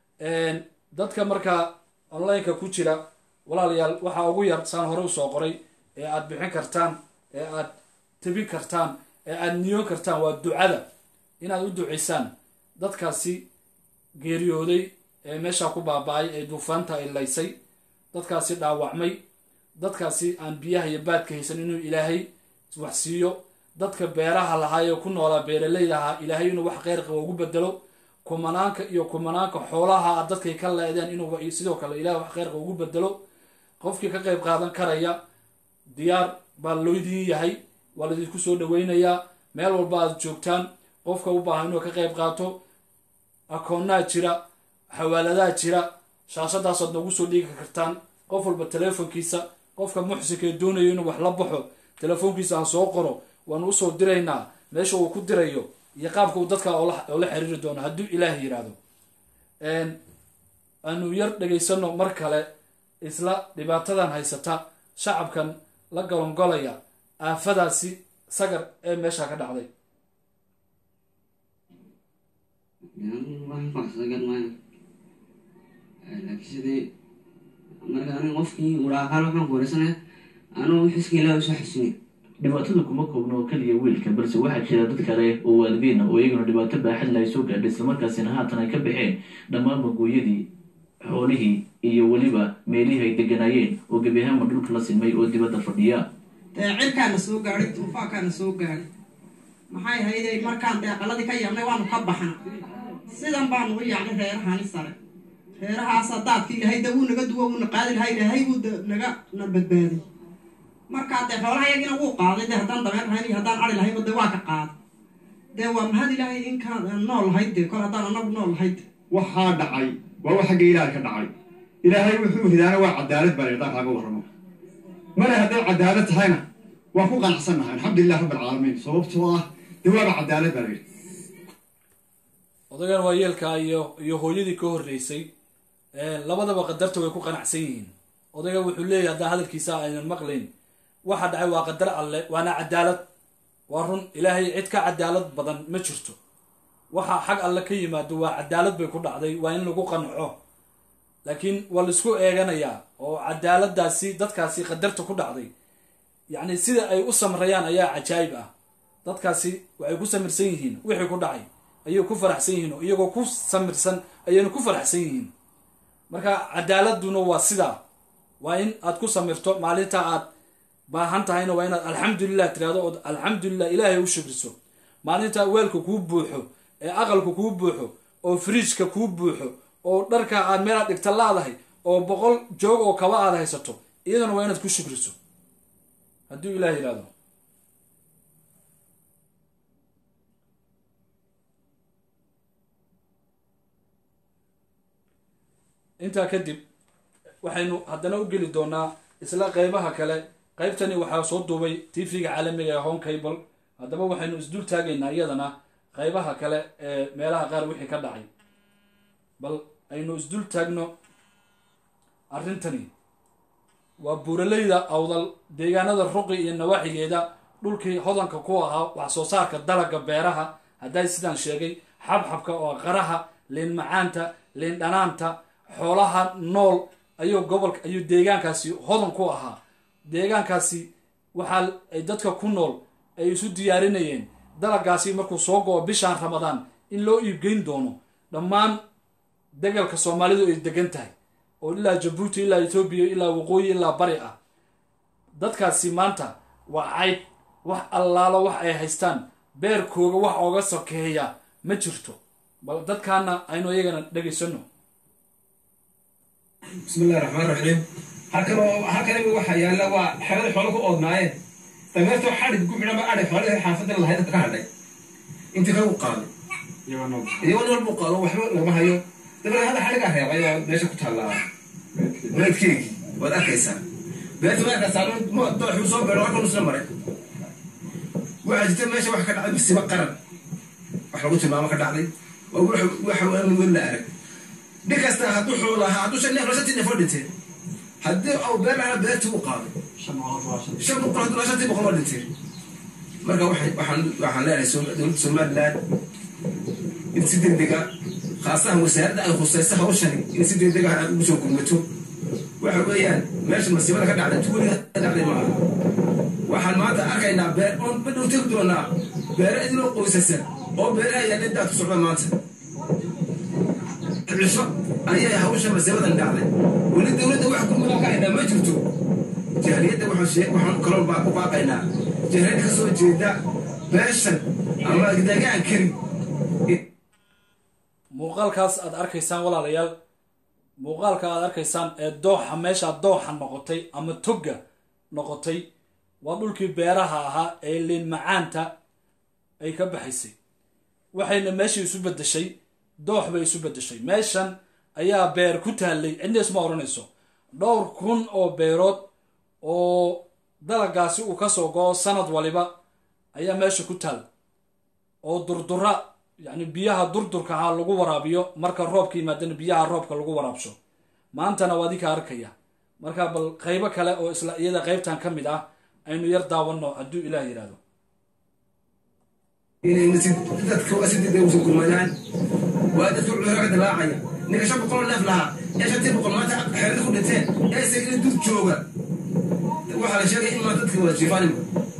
dadka markaa onlineka ku jira walaalayaal waxaa ugu yar saan hore usoo qoray ee aad bixin kartaan ee aad tebin kartaan ee aad niyoon kartaan waa ducada inaad u ducaysaan dadkaasi geeriyooday ee meesha ku baaba-ay ee duufaanta ay laysay dadkaasi dhaawacmay dadkaasi aan biyaha iyo baadka haysan inuu ilaahay wax siiyo dadka beeraha lahaa ee ku noolaa beeraleyda ahaa ilaahay inuu wax kheyr qaba ugu bedelo kumanaanka iyo kumanaanka xoolaha dadkay ka leedeen inuu sidoo kale ilahay wax kheyr qaba ugu bedelo qofkii ka qayb qaadan karaya diyaar baa loydin yahay waa laydinku soo dhaweynayaa meel walba aad joogtaan qofka u baahan inuu ka qayb qaato akoonnaa jira xawaaladaha jira shaashadaasaad noogu soo dhiigi kartaan qof walba teleefonkiisa qofka muxsinkee doonayo inuu wax la baxo telefoonkiisa ha soo qoro waanu usoo diraynaa meesha uu ku dirayo iyo qaabka uu dadka oola xiriiri doono hadduu ilaah yiraahdo aanu yar dhegaysano mar kale isla dhibaatadan haysata shacabkan la golongolaya aafadaasi sagar ee meesha ka dhacday waxaan ku xasuusta gar maayo laakiin sidii marka aniga qofkii uraaqaal waxaan ku wareysanaya anuu xiska ilaahay usoo xasuuniya dhibaatadu kuma koobno oo keliya wiilka balse waxaa jira dad kale oo waalidiin ah oo iyaguna dhibaato baaxad la ay soo gaadhay islamarkaasina haatan ay ka baxeen dhammaan magooyadii xoolihii iyo weliba meelihii ay deganaayeen oo gebi ahaanba dhulka la sinmay oo dibadda fadhiya dee cirkaana soo gaadhay duufaankaana soo gaadhay maxay hayday markaan deeqaladii ka yaabnay waanu ka baxna sidan baanu u yaacnay reerahani sare reerahaasa daadka ilaahay da wuu naga duwo wuuna qaadi lahaa ilaahay wuu da- naga na badbaadiy markaa dee xoolaha yagina wuu qaaday dee haddaan dameer lahayn iyo haddaan ari lahayba dee waa ka qaaday dee waa mahad ilaahay inkaan nool lahayd dee kol haddaan anagu nool lahayd waxaa dhacay waa wax xagga ilaahay ka dhacay ilaahay wuxuu hidaana waa cadaalad baa layidhaha kaaga warramo male hadday cadaalad tahayna waa ku qanacsannahay alxamdulilah rabbi alcaalamiin sababtoo ah dee waaba cadaalad baa layidhi odagan waa yeelkaa iyo iyo hooyadii ka horreysay labadaba qadarta way ku qanacsan yihiin odayga wuxuu leeyahay haddaan hadalkiisa aynan maqlayn waxa dhacay waa qadar alle waana cadaalad waa run ilaahay cid ka cadaalad badan ma jirto waxa xag alle ka yimaado waa cadaalad bay ku dhacday waa in lagu qanco laakiin waa laisku eeganayaa oo cadaaladaasi dadkaasi qadarta ku dhacday yacni sida ay u samrayaan ayaa cajaayib ah dadkaasi waxay ku samirsan yihiin wixii ku dhacay ayay ku faraxsan yihiin oo iyagoo ku samirsan ayayna ku faraxsan yihiin marka cadaaladuna waa sidaa waa in aad ku samirto maalinta aad baahan tahayna waa inaad alxamdulilah tirahdo ood alxamdulilah ilaahay u shukriso maalinta weelka kuu buuxo ee aqalka kuu buuxo oo fridjka kuu buuxo oo dharka aad meelaad dhigta laadahay oo boqol joog oo kaba aad haysato iyadana waa inaad ku shukriso hadduu ilaah yihahdo intaa kadib waxaynu haddana u geli doonaa isla qeybaha kale qeybtani waxaa soo duubay tv-ga caalamiga ee home cable haddaba waxaynu isdul taagaynaa iyadana qeybaha kale ee meelaha qaar wixii ka dhacay bal aynu isdul taagno arrintani waa buuraleyda awdal deegaanada ruqi iyo nawaaxigeeda dhulkii hodanka ku ahaa wax soo saarka dalaga beeraha hadday sidaan sheegay xabxabka oo qaraha liin macaanta liin dhanaanta xoolaha nool ayuu gobolka ayuu deegaankaasi hodan ku ahaa deegaankaasi waxaa ay dadka ku nool ay isu diyaarinayeen dalagaasi markuu soo go-o bishaan ramadaan in loo iibgeyn doono dhammaan degalka soomaalidu ay degan tahay oo ilaa jabuuti ilaa etoobiya ilaa waqooyi ilaa bari ah dadkaasi maanta waa cayd wax allaalo wax ay haystaan beerkooga wax ooga sokeeya ma jirto bal dadkaana aynu iyagana dhegaysano بسم الله الرحمن الرحيم halkan oo halkan waxa yaala waa xerada xoolo ku oodnaayeen dameerto xadhig ku xidhan ba adhig xoolaha xaafadda lahayd dadka ka hadhay intii kale u qaaday iyagoo nool buu qaado waxba lama hayo dabeer hadda xadhigaa reebay oo meesha ku taallaa reedkeegii waad arkaysaa beerta waa arkaysaa dooxuu soo beero halkan isla maray waxaa jirta meesha wax ka dhacday masiibo qaran wax lagu tilmaamo ka dhacday oo waxa aan weli la arag nin kasta hadduu xoolo lahaa hadduu shan neef la shantii neef oo dhinteen haddii au beer lahaa beertii uu qaaday shan boqol hadduu lahaa shantii boqol oo dhinteen marka waxay waxaan waxaan leenahay dowladda somaliland in si degdega khaasahan wasaaradda ay khusaysa hawshani in si degdega ugu soo gurmato waxa weeyaan meesha masiibada ka dhacday tuuliga ka dhacday maaha waxaan maanta arkaynaa beer oon badhow tegi doonaa beero idinoo qoysasa oo beeraha yaalleen daadku socda maanta cisho ayay hawsha masiibadan dhacday weli dowladda wax gurmudan ka haynaa ma jirto jahliyadda waxaan kaloo baa ku baaqaynaa jahliyadda ka soo jeeda beeshan ama dagaankani muuqaalkaas aad arkaysaan walaalayaal muuqaalka aad arkaysaan ee dooxa meeshaa dooxa noqotay ama togga noqotay waa dhulkii beeraha ahaa ee liin macaanta ay ka baxaysay waxayna meeshii isu bedeshay doox bay isu bedeshay meeshan ayaa beer ku taallay cidna isma odhanayso dhowr kun oo beerood oo dalagaasi uu kasoo go-o sanad waliba ayaa meesha ku taal oo durdura yacni biyaha durdurka ahaa lagu waraabiyo marka roobka yimaadana biyaha roobka lagu waraabsho maantana waa adinka arkaya marka bal qaybo kale oo isla iyada qaybtan ka mid ah aynu yar daawano hadduu ilaah yidhaahdo inay dadka waa si degdeg usoo gurmadaan waa dadka wuxuu ka dilaacaya ninka shan boqol oo neef lahaa ee shantii boqol maanta xeerada ku dhinteen ee isagina dul jooga waxaa la sheegay in maa dadka wada jiifaanima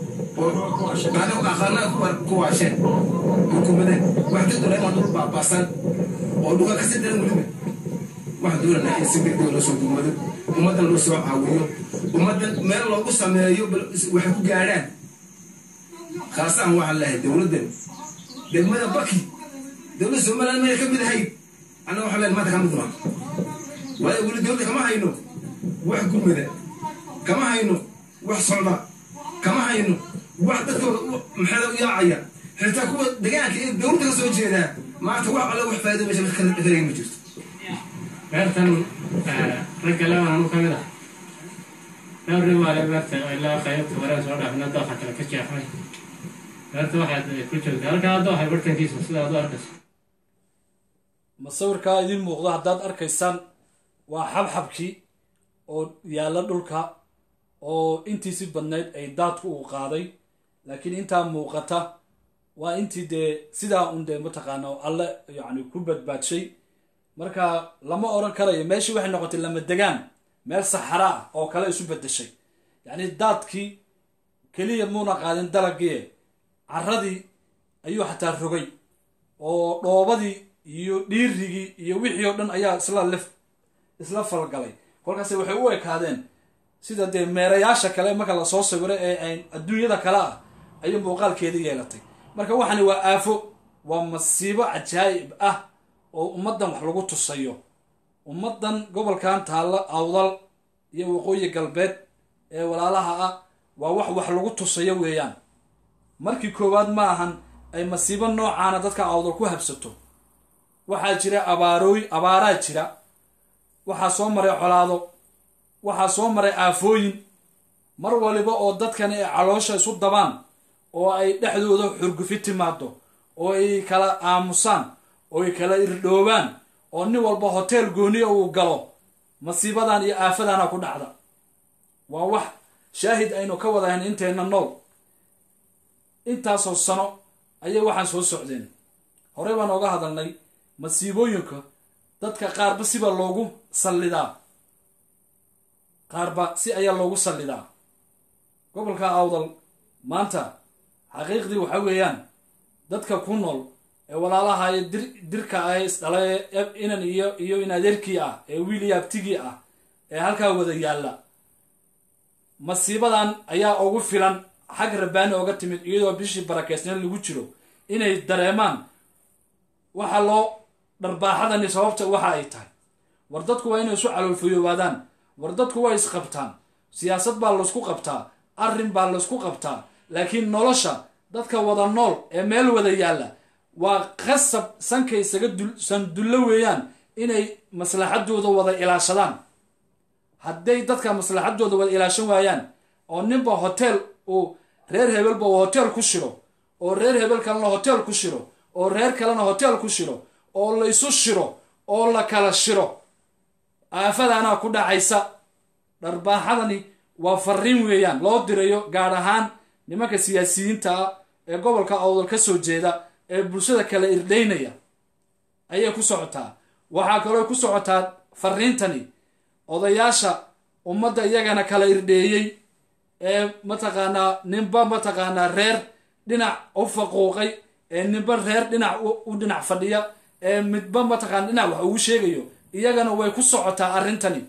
oo aqaanaa ku waasheen xukuumadeen wax dad doonaa dhul baabaasan oo dhuka kasi daran weliba waxaan doonaynaa in si degdeg loo soo gurmado ummaddan loo soo caawiyo ummaddan meel loogu sameeyo waxay ku gaadhaan khaasahan waxaan leehay dowladdan degmada baki dowladda somaliland maya ka mid ahayd annaga waxaan leehay maanta ka mid maa waayo weli dowladda kama hayno wax gurmada kama hayno wax socda kama hayno wax dadkooda maxaa u yaacaya xitaa kuwa degaanka iyo dowladda ka soo jeedaa maanta wax alle wax faa'iido meesha ka helaya ma jirto beertan ragga laban anu ka mid ah dhowr nin maale beerta ilaa qaybta wareen soo dhaafina dooxa kale ka jeexmay beerta waxaad ku joogta halkaa dooxa bartankiisa sida aad u arkayso masawirkaa idiin muuqdo haddaad arkaysaan waa xabxabkii oo yaalla dhulka oo intiisi badnayd ay daadku uu qaaday laakiin intaa muuqata waa intii dee sidaa un dee mataqaana alle yacni ku badbaadshay marka lama oran karayo meeshii waxay noqotay lama degaan meel saxara ah oo kale isu bedeshay yacni daadkii keliya muuna qaadin dalagii caradii ayuu xataa rogay oo dhoobadii iyo dhiirigii iyo wixii oo dhan ayaa isla lif isla falgalay kolkaase waxay u ekaadeen sida dee meerayaasha kale marka lasoo sawiro ee ay adduunyada kale ah ayuu muuqaalkeedii yeelatay marka waxani waa aafo waa masiibo cajaa'ib ah oo ummaddan wax lagu tusayo ummaddan gobolkan taalla awdal iyo waqooyi galbeed ee walaalaha ah waa wax wax lagu tusayo weeyaan markii koowaad ma ahan ay masiibo noocaana dadka awdal ku habsato waxaa jira abaarooy abaaraa jira waxaa soo maray colaado waxaa soo maray aafooyin mar waliba oo dadkani ay caloosha isu dabaan oo ay dhexdooda xurgufi timaado oo ay kala aamusaan oo ay kala irdhoobaan oo nin walba hoteel gooniya uu galo masiibadan iyo aafadana ku dhacda waa wax shaahid aynu ka wadahayn inteenna nool intaasoo sano ayay waxaan soo socdeen horey baan ooga hadalnay masiibooyinka dadka qaarba siba loogu sallidaa qaarba si ayaa loogu sallidaa gobolka awdal maanta xaqiiqdii waxa weeyaan dadka ku nool ee walaalaha ee dir dirka ah ee isdhala ee inan iyo iyo in adeerkii ah ee wiil iyo abtigii ah ee halkaa wada yaalla masiibadan ayaa ugu filan xag rabbaani ooga timid iyadoo bishii barakeysneen lagu jiro inay dareemaan waxa loo dharbaaxadani sababta waxa ay tahay war dadku waa inay isu caloolfayoobaadaan war dadku waa isqabtaan siyaasad baa laysku qabtaa arrin baa laysku qabtaa laakiin nolosha dadka wada nool ee meel wada yaalla waa qasab sanka isaga sandullo weeyaan inay maslaxadooda wada ilaashadaan hadday dadka maslaxadooda wada ilaashan waayaan oo ninba hotel uu reer hebelba uu hotel ku shiro oo reer hebel kalena hotel ku shiro oo reer kalena hotel ku shiro oo la isu shiro oo la kala shiro aafadaanaa ku dhacaysa dharbaaxadani waa fariin weeyaan loo dirayo gaar ahaan nimanka siyaasiyiinta ah ee gobolka awdal ka soo jeeda ee bulshada kala irdhaynaya ayay ku socotaa waxaa kaloo ku socotaa fariintani odayaasha ummadda iyagana kala irdheeyey ee mataqaanaa ninba mataqaanaa reer dhinac u faquuqay ee ninba reer dhinac u dhinac fadhiya ee midba mataqaana dhinac wax ugu sheegayo iyagana way ku socotaa arrintani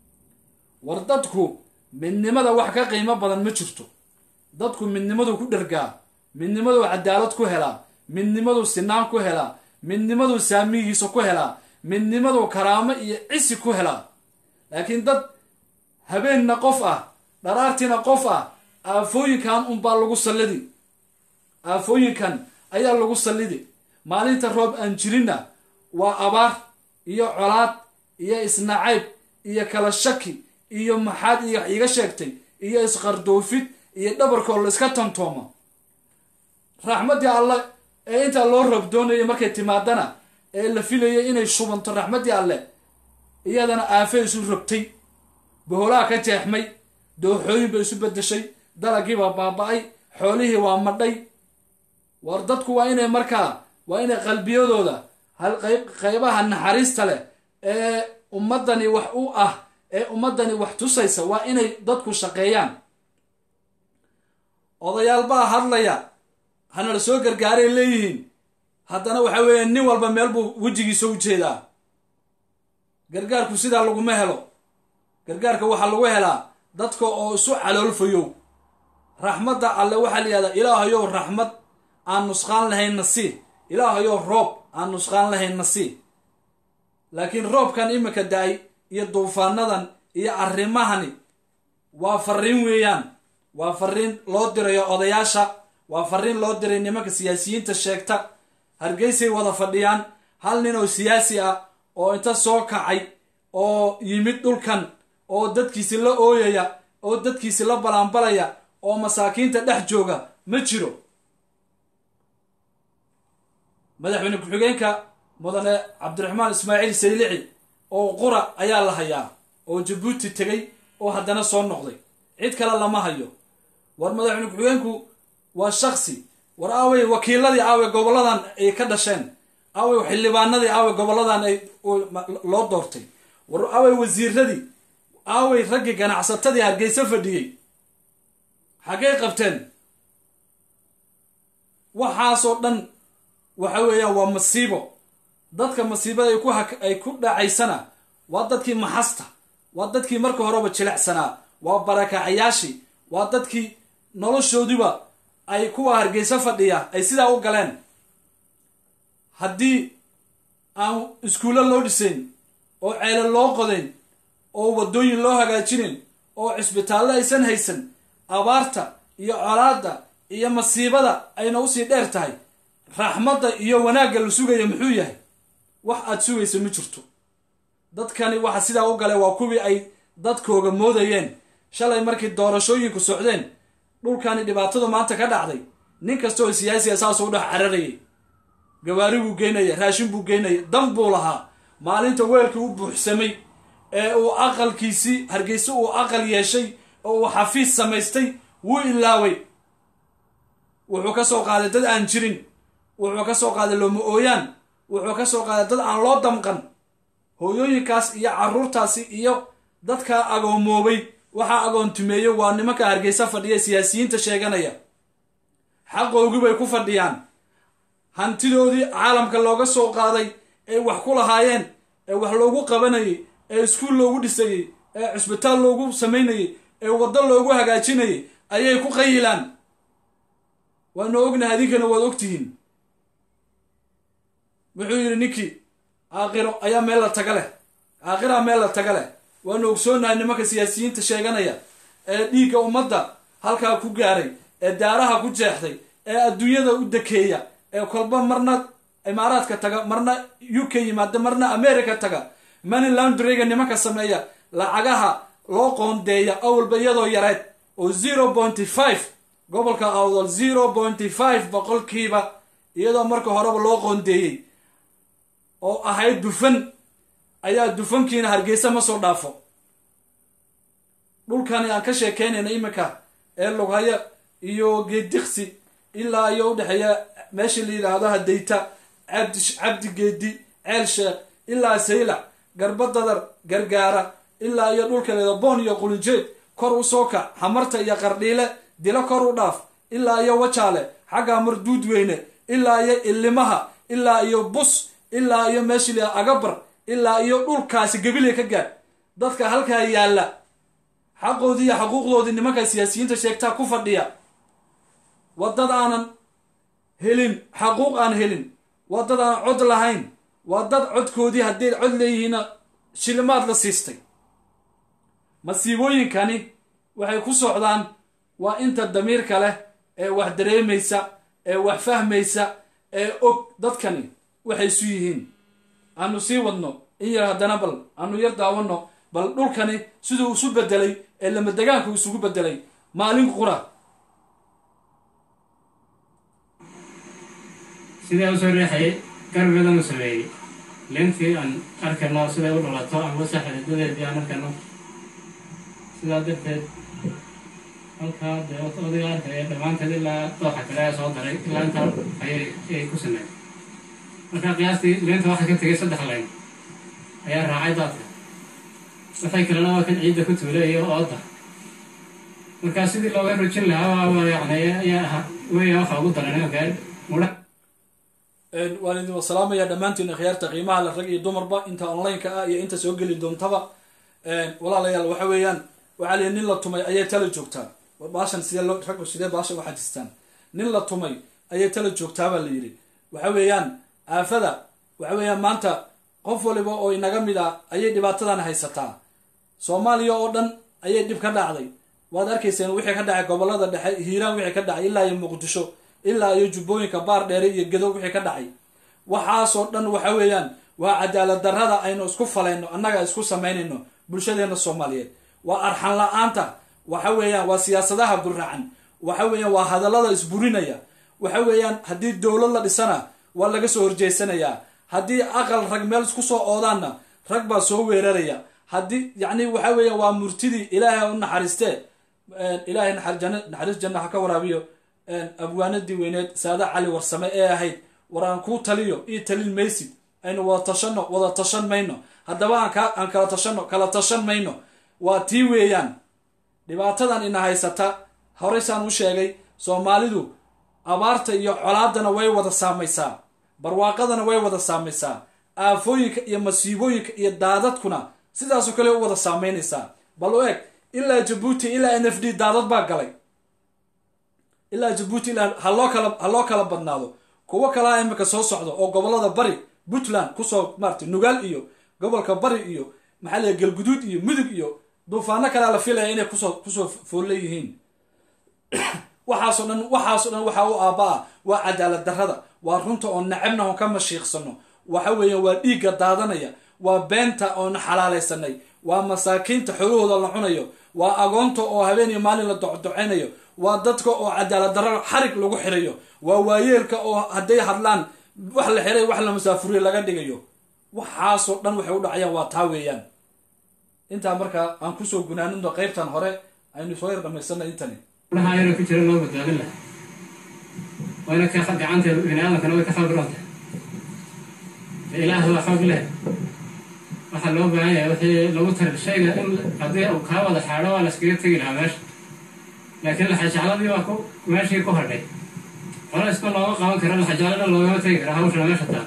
war dadku midnimada wax ka qiimo badan ma jirto dadku midnimadu ku dhergaa midnimadu cadaalad ku helaa midnimadu sinaan ku helaa midnimadu saamigiisa ku helaa midnimadu karaamo iyo cisi ku helaa laakiin dad habeenna qof ah dharaartiina qof ah aafooyinkan unbaa lagu sallidi aafooyinkan ayaa lagu sallidi maalinta roob aan jirinna waa abaar iyo colaad iyo isnacayb iyo kala shaki iyo maxaad iyo wax iiga sheegtay iyo isqardoofid iyo dhabarkoo la iska tantooma raxmaddii alle ee intaa loo roob doonayay markay timaadana ee la filayay inay shubanto raxmaddii alle iyadana aafay isu rogtay boholaha ka jeexmay dooxooyin bay isu bedeshay dalagiibaa baaba-ay xoolihii waa madhay war dadku waa inay markaa waa inay qalbiyadooda hal qayb qaybaha naxariista leh ee ummaddani wax u ah ee ummaddani wax tusaysa waa inay dadku shaqeeyaan odayaal baa hadlaya hana la soo gargaaray leeyihiin haddana waxa weeye nin walba meel buu wejigiisa u jeedaa gargaarku sidaa laguma helo gargaarka waxaa lagu helaa dadka oo isu caloolfayow raxmadda alle waxaa la yihahdaa ilaahayow raxmad aan nusqaan lahayn nasii ilaahayow roob aan nusqaan lahayn nasii laakiin roobkan iminka da-ay iyo duufaanadan iyo arrimahani waa fariin weeyaan waa fariin loo dirayo odayaasha waa fariin loo diray nimanka siyaasiyiinta sheegta hargeysay wada fadhiyaan hal nin oo siyaasi ah oo inta soo kacay oo yimid dhulkan oo dadkiisi la ooyaya oo dadkiisi la balaanbalaya oo masaakiinta dhex jooga ma jiro madaxweyne ku-xigeenka mudane cabdiraxmaan ismaaciil saylici oo qura ayaa la hayaa oo jabuuti tegay oo haddana soo noqday cid kale lama hayo war madaxweyne ku-xigeenku waa shaksi war aawey wakiiladii aawey goboladan ay ka dhasheen aawey xildhibaanadii aawey goboladan ay loo doortay war aawey wasiiradii aawey raggii ganacsatadii hargeysa fadhiyey xaggay qabteen waxaasoo dhan waxa weeyaan waa masiibo dadka masiibada ay ku ay ku dhacaysana waa dadkii maxasta waa dadkii marka horeba jilecsanaa waa barakacayaashii waa dadkii noloshoodiba ay kuwa hargeysa fadhiya ay sidaa u galeen haddii aan iskuulo loo dhisayn oo ceelo loo qodayn oo waddooyin loo hagaajinayn oo cisbitaallo aysan haysan abaarta iyo colaadda iyo masiibada ayna usii dheer tahay raxmadda iyo wanaagga la sugaya muxuu yahay wax aad sugaysa ma jirto dadkani waxa sidaa u galay waa kuwii ay dadkooga moodayeen shalay markii doorashooyinku socdeen dhulkani dhibaatadu maanta ka dhacday nin kasta oo siyaasiya saasuu dhex cararayay gawaari buu geynaya raashin buu geynaya dan buu lahaa maalinta weelkii u buuxsamay ee uu aqalkiisii hargeyse uu aqal yeeshay oo uu xafiis samaystay wuu ilaaway wuxuu ka soo qaaday dad aan jirin wuxuu ka soo qaaday looma ooyaan wuxuu ka soo qaaday dad aan loo damqan hooyooyinkaas iyo carruurtaasi iyo dadkaa agoomoobay waxaa agoontumeeyey waa nimanka hargeysa fadhiya siyaasiyiinta sheeganaya xaqoogii bay ku fadhiyaan hantidoodii caalamka looga soo qaaday ee wax ku lahaayeen ee wax loogu qabanayay ee iskuul loogu dhisayey ee cusbitaal loogu samaynayey ee waddo loogu hagaajinayay ayay ku qayilaan waanu ognahay adinkana waad ogtihiin wuxuu yidhi ninkii aakiro ayaa meel la taga leh aakiraa meel la taga leh waanu ogsoonahay nimanka siyaasiyiinta sheeganaya ee dhiigga ummadda halkaa ku gaaray ee daaraha ku jeexday ee adduunyada u dekeeya ee kolba marna imaaraadka taga marna u k yimaada marna america taga money laundryga nimanka sameeya lacagaha loo qoondeeya awalba iyadoo yareed oo zero pointy five gobolka awdal zero pointy five boqolkiiba iyadoo marka horeba loo qoondeeyey oo ahayd dufan ayaa dufankiina hargeysa ma soo dhaafo dhulkani aan ka sheekeynayna iminka ee lughaya iyo geediksi ilaa iyo udhexeeya meesha la yidhaahdo hadayta cabdi cabdi geedi ceel sheekh ilaa saylac garba dadar gargaara ilaa iyo dhulka leeda boon iyo qulinjeed kor u soo kac hamarta iyo qardhiile dilo kor u dhaaf ilaa iyo wajaale xagga marduud weyne ilaa iyo ilimaha ilaa iyo bus ilaa iyo meesha la agabar ilaa iyo dhulkaasi gabilay ka gaadh dadka halkaa yaalla xaqoodii iyo xaquuqdoodii nimanka siyaasiyiinta sheegtaa ku fadhiya waa dad aanan helin xaquuq aan helin waa dad aan cod lahayn waa dad codkoodii hadday cod leeyihiinna shilimaad la siistay masiibooyinkani waxay ku socdaan waa inta damiirka leh ee wax dareemaysa ee wax fahmaysa ee og dadkani waxay isu yihiin aanu sii wadno in yar haddana bal aanu yar daawanno bal dhulkani siduu isu bedelay ee lamadegaanku isugu bedelay maalin qura sidee usoo riixayay garbeedan u sameeyey leentii aan arkano siday u dhalato ama saxdadeedii aan arkano sidaa darteed halkaa dee odayga arkaya dhammaanteed ilaa dooxa kale ayaa soo daray ilaa intaa ayay ayay ku sameeyeen markaa qiyaastii leenta waxaa ka tegay saddex layn ayaa raacay daadka waxay kalena waa kan ciidda ku tuuleeya ooda markaa sidii looga rujin lahaa waa yani ayaa ahaa weya waxa ugu daran imanka mudha waan idin wasalaamaya dhammaantiin akhyaarta qiimaha le rag iyo dumarba inta online-ka ah iyo inta soo geli doontaba walaalayaal waxa weeyaan waxaa lihi nin la tumay ayay tala joogtaa baashan sidee loo raggu sidee baashan u xajistaan nin la tumay ayay tala joogtaabaa la yidhi waxa weeyaan aafada waxa weeyaan maanta qof waliba oo inaga mid ah ayay dhibaatadan haysataa soomaaliya oo dhan ayay dhib ka dhacday waad arkayseen wixii ka dhacay gobolada dhexe hiiraan wixii ka dhacay ilaa iyo muqdisho ilaa iyo jubbooyinka baar dheere iyo gedo wixii ka dhacay waxaasoo dhan waxa weeyaan waa cadaalad darrada aynu isku falayno annaga isku samaynayno bulshadeena soomaaliyeed waa arxan la-aanta waxa weeyaan waa siyaasadaha gurracan waxa weeyaan waa hadallada isburinaya waxa weeyaan haddii dowlad la dhisana waa laga soo horjeysanayaa haddii aqal rag meel isku soo oodaanna rag baa soo weeraraya haddii yacni waxa weeyaan waa murtidii ilaahay u naxariistee ilaahay naxariis janna ha ka waraabiyo abwaanadii weyneed saada cali warsame ee ahayd war aan kuu taliyo ii talin maysid aynu wada tashano wada tashan mayno haddaba aan kala tashano kala tashan mayno waa tii weeyaan dhibaatadan ina haysata horeysaan u sheegay soomaalidu abaarta iyo colaadana way wada saamaysaa barwaaqadana way wada saamaysaa aafooyinka iyo masiibooyinka iyo daadadkuna sidaasoo kale u wada saamaynaysaa bal u eg ilaa jabuuti ilaa n f d daadad baa galay ilaa jabuuti ilaa haloo kala ha loo kala badnaado kuwo kalaa imika soo socdo oo gobolada bari puntland kusoo maarata nugaal iyo gobolka bari iyo maxaa la galguduud iyo mudug iyo duufaano kalea la filaya inay kusoo kusoo foolle yihiin waxaasoo dhan waxaasoo dhan waxaa u aaba-a waa cadaalad darrada waa runta oo nacabna oon ka mashiiqsano waxa weeya waa dhiigga daadanaya waa beenta oon xalaalaysanay waa masaakiinta xoolahooda la cunayo waa agoonta oo habeen iyo maalin la docdoceynayo waa dadka oo cadaalad darro xarig lagu xirayo waa waayeelka oo hadday hadlaan wax la xiray wax la masaafuriyo laga dhigayo waxaasoo dhan waxay u dhacayaan waa taa weeyaan intaa markaa aan kusoo gunaanino qeybtan hore aynu soo yar dhamaysana intani mudhaha ayana ku jira loo badbaadin laha wayna ka gacanta bini aadamkana way ka khalbiroonta ilaah waa xoog leh waxaa loo baahan yahay wixii lagu tari shayga in haddii uu kaa wada xaadho waa la iskaga tegi lahaa meesha laakiin laxajacladii waa ku meeshii ku hadhay xola iska looga qaban kara laxajaclada loogama tegi kara hawshana meesha taa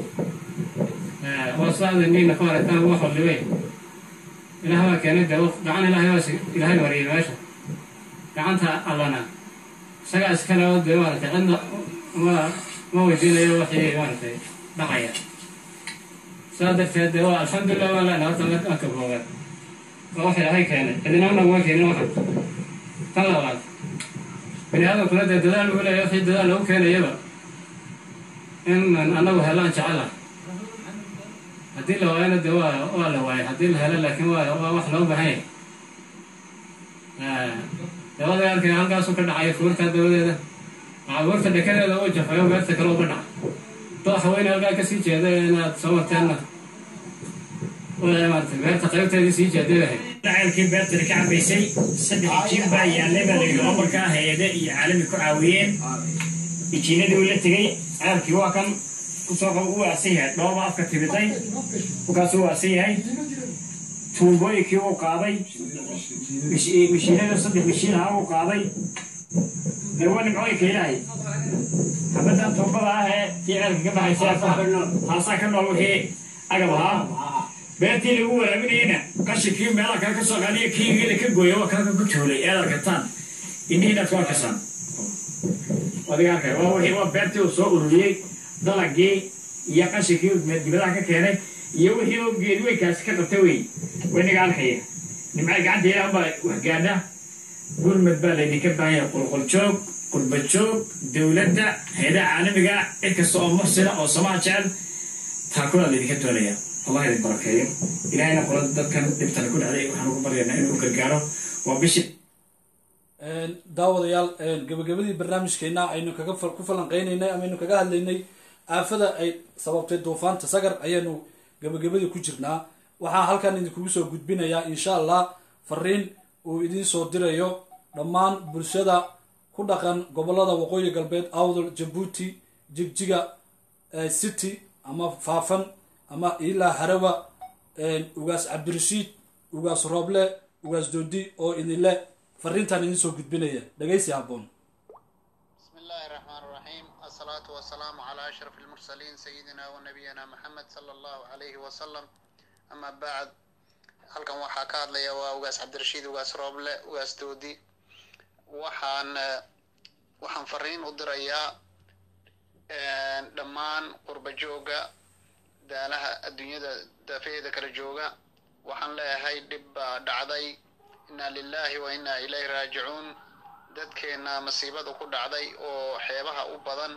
waa saada niina ku aragtaan wax wallibay ilaah waa keenay dee gacan ilaahay waa ilaahay mariyay meesha gacanta allana isagaa iskale oo dee maaragtay cidna ma ma weydiinayo wixii maaragtay dhacaya saa darteed dee waa alxamdulilah waa lena horta marka koowaad waa wax ilaahay keenay cidina naguma keenin waxan tan labaad bini aadamkuna dee dadaal lagu leeya wixii dadaal lagu keenayaba in annagu helaan jecela haddii la waayana dee waa waa la waayay haddii la helo laakiin waa waa wax loo baahan yahay dabada arkay halkaasuu ka dhacaya fuurta dabadeeda waxaa buurta dhekadeeda u jafayo beerta kale uga dhaca dooxa weyne halkaa kasii jeeda inaad soo marteenna maarata beerta qaybteedii sii jeeday daceelkii beertana ka cabaysay saddex jiin baa yaallay baa layidhi oo markaa hay-ade iyo caalami ku caawiyeen ijiinadii uu la tegey ceelkii waa kan kusoo u waasan yahay dhooba afka timiday markaasuu waasan yahay tuubooyinkii uu qaaday mishiinada saddex mishiin aha uu qaaday dee waa nimcooyinka ilaahay xabaddan tuubada ah ee tii ceelka ka baxaysa taasaa ka nool wixii agab ahaa beertii lagu waraabinayena qashinkii meelaha kale ka soo qaadiyo kiigida ka gooya waa kalka ku tuulay eed arkataan indhihiinaad ku arkasaan adiga arkay waa wixii waa beertii uu soo ururiyey dalagii iyo qashinkii dibadaha ka keenay iyo wixii oo geediweynkaasi ka qabta wey waynaga arkaya nimcay gacanta ilaah baa waxgaadha gurmad baa laydinka baahan yahay qulquljoog qurbajoog dowladda hay-adaha caalamiga cid kasta oo muxsina oo samaha jecel taakulaa laydinka doonaya allah idin barakeeyo ilahayna qola dadkan dhibtana ku dhacday waxaan ugu baryaynaa inuu gargaaro waa bishii daawadayaal gabagabadii barnaamijkeena aynu kaga ku falanqeynaynay ama aynu kaga hadlaynay aafada ay sababtay duufaanta sagar ayaanu gabagabadii ku jirnaa waxaa halkan idinkugu soo gudbinayaa insha allah fariin uu idiin soo dirayo dhammaan bulshada ku dhaqan gobolada waqooyi galbeed awdal jabuuti jigjiga city ama faafan ama ilaa harawa ugaas cabdirashiid ugaas rooble ugaas doodi oo idinle fariintan idin soo gudbinaya dhegaysi habboon بسم الله الرحمن الرحيم الصلاة والسلام على أشرف المرسلين سيدنا ونبينا محمد صلى الله عليه وسلم أما بعد halkan waxaa ka hadlaya waa ugaas cabdirashiid ugaas rooble ugaas doodi waxaan waxaan fariin u dirayaa dhammaan qurba jooga daalaha adduunyada daafeeda kala jooga waxaan leeyahay dhib baa dhacday inna lillahi wa inna ilayhi raajicuun dadkeena masiibada ku dhacday oo xeebaha u badan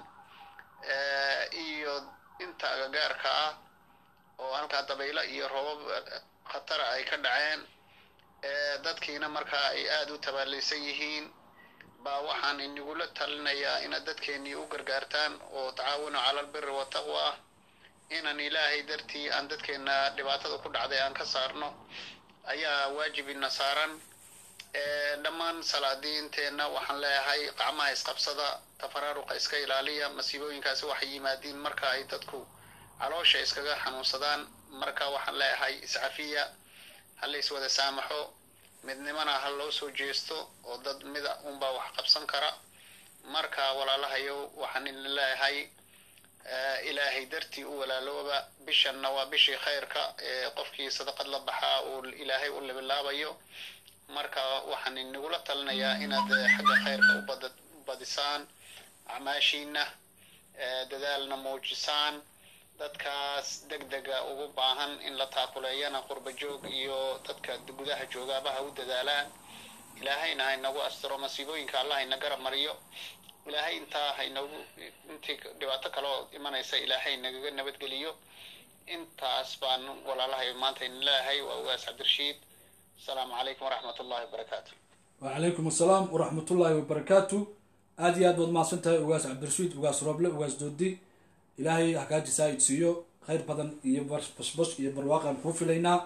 iyo inta agagaarka ah oo halkaa dabaylo iyo roobab khatara ay ka dhaceen dadkiina markaa ay aada u tabaalaysan yihiin baa waxaan inagula talinayaa inaad dadkeennii u gargaartaan oo tacaawunu cala albiri wataqwa ah inaan ilaahay dartii aan dadkeenna dhibaatada ku dhacday aan ka saarno ayaa waajibina saaran dhammaan salaadiinteenna waxaan leeyahay qacmaha isqabsada tafaraaruqa iska ilaaliya masiibooyinkaasi waxay yimaadiin marka ay dadku caloosha iskaga xanuunsadaan marka waxaan leeyahay iscafiya ha la iswada saamaxo midnimana ha loo soo jeesto oo dad mida unbaa wax qabsan kara marka walaalahayo waxaan idin leeyahay ilaahay dartii u walaalooba bishanna waa bishii khayrka ee qofkii sadaqad la baxaa uu ilaahay u libilaabayo marka waxaan inagula talinayaa inaad xagga khayrka u badisaan acmaashiina dadaalna muujisaan dadkaas deg dega ugu baahan in la taakuleeyana qurba joog iyo dadka gudaha joogaaba ha u dadaalaan ilaahayna haynagu astiro masiibooyinka allah hayna garab mariyo ilaahay intaa haynagu intii dhibaato kaloo imanaysa ilaahay nagaga nabadgeliyo intaas baan walaalahay maanta idin leeyahay waa ugaas cabdirashiid asalaamu calaykum waraxmat ullahi wabarakaatu wacalaykum assalaam waraxmatullaahi wabarakaatu aada iyo aad baad mahadsan tahay ugaas cabdirashiid ugaas rooble ugaas doodi ilaahay hagaaji saa'id siiyo khayr badan iyo bashbash iyo barwaaqaan kuu filaynaa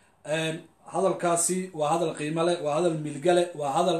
hadalkaasi waa hadal qiimo leh waa hadal milgale waa hadal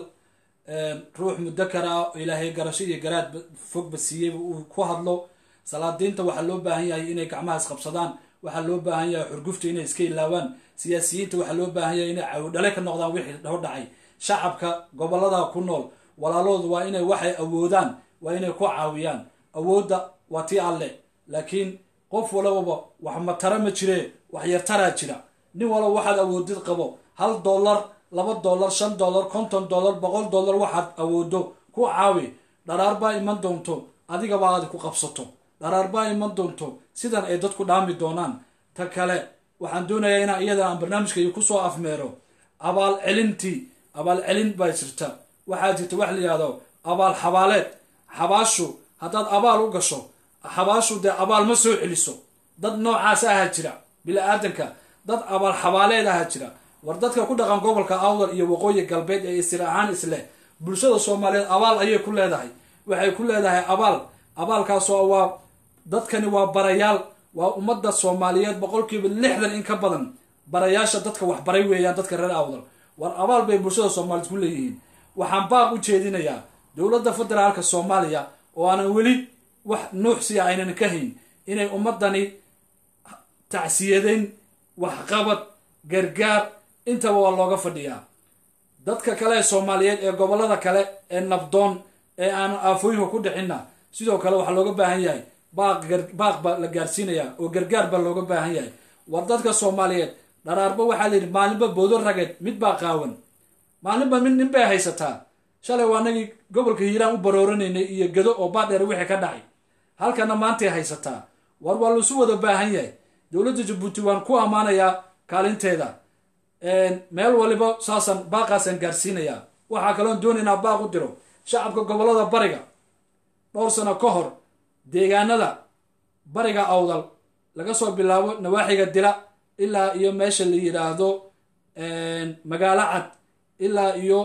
ruux mudakar ah oo ilaahay garasho iyo garaad fogba siiyeyba uu ku hadlo salaadiinta waxaa loo baahan yahay inay gacmaha isqabsadaan waxaa loo baahan yahay xurgufta inay iska ilaawaan siyaasiyiinta waxaa loo baahan yahay inay cawdhale ka noqdaan wixii hor dhacay shacabka gobolada ku nool walaaloodu waa inay waxay awoodaan waa inay ku caawiyaan awoodda waa tii alle laakiin qof walababa wax matara ma jiree wax yartaraa jira nin walba waxaad awoodid qabo hal dollar laba dollar shan dollar konton dollar boqol dollar waxaad awoodo ku caawi dharaar baa iman doonto adigaba aad ku qabsato dharaar baa iman doonto sidan ay dadku dhaami doonaan ta kale waxaan doonayaa inaan iyada aan barnaamijkayga kusoo afmeero abaal celintii abaal celin baa jirta waxaa jirta wax la yihahdo abaal xabaaleed xabaashu haddaad abaal u gasho xabaashu dee abaal ma soo celiso dad noocaas ahaa jira bili-aadanka dad abaal xabaaleed ahaa jira war dadka ku dhaqan gobolka awdal iyo waqooyi galbeed ee isir ahaan isleh bulshada soomaaliyeed abaal ayay ku leedahay waxay ku leedahay abaal abaalkaasoo waa dadkani waa barayaal waa ummadda soomaaliyeed boqolkiiba lixdan in ka badan barayaasha dadka waxbaray weeyaan dadka reer awdal war abaal bay bulshada soomaaliyeed ku leeyihiin waxaan baaq u jeedinayaa dowladda federaalka soomaaliya oo aanan weli wax nuuxsiya aynan ka hayn inay ummadani tacsiyadayn waxqabad gargaar intaba waa looga fadhiyaa dadka kale ee soomaaliyeed ee gobolada kale ee nabdoon ee aanan aafooyinka ku dhixinna sidoo kale waxaa looga baahan yahay baaq baaq baa la gaarsiinayaa oo gargaar baa looga baahan yahay war dadka soomaaliyeed dharaarba waxaa layidhi maalinba boodo rageed mid baa qaawan maalinba mid nin bay haysataa shalay waa nagii gobolka hiiraan u barooranaynay iyo gedo oo baadheer wixii ka dhacay halkana maantay haysataa war waa laisu wada baahan yahay dowladda jabuuti waan ku ammaanayaa kaalinteeda meel waliba saasaan baaqaasaan gaarsiinayaa waxaa kaloon doonaynaa baaq u diro shacabka gobolada bariga dhowr sano ka hor deegaanada bariga awdal laga soo bilaabo nawaaxiga dila ilaa iyo meesha la yidhaahdo magaalo cad ilaa iyo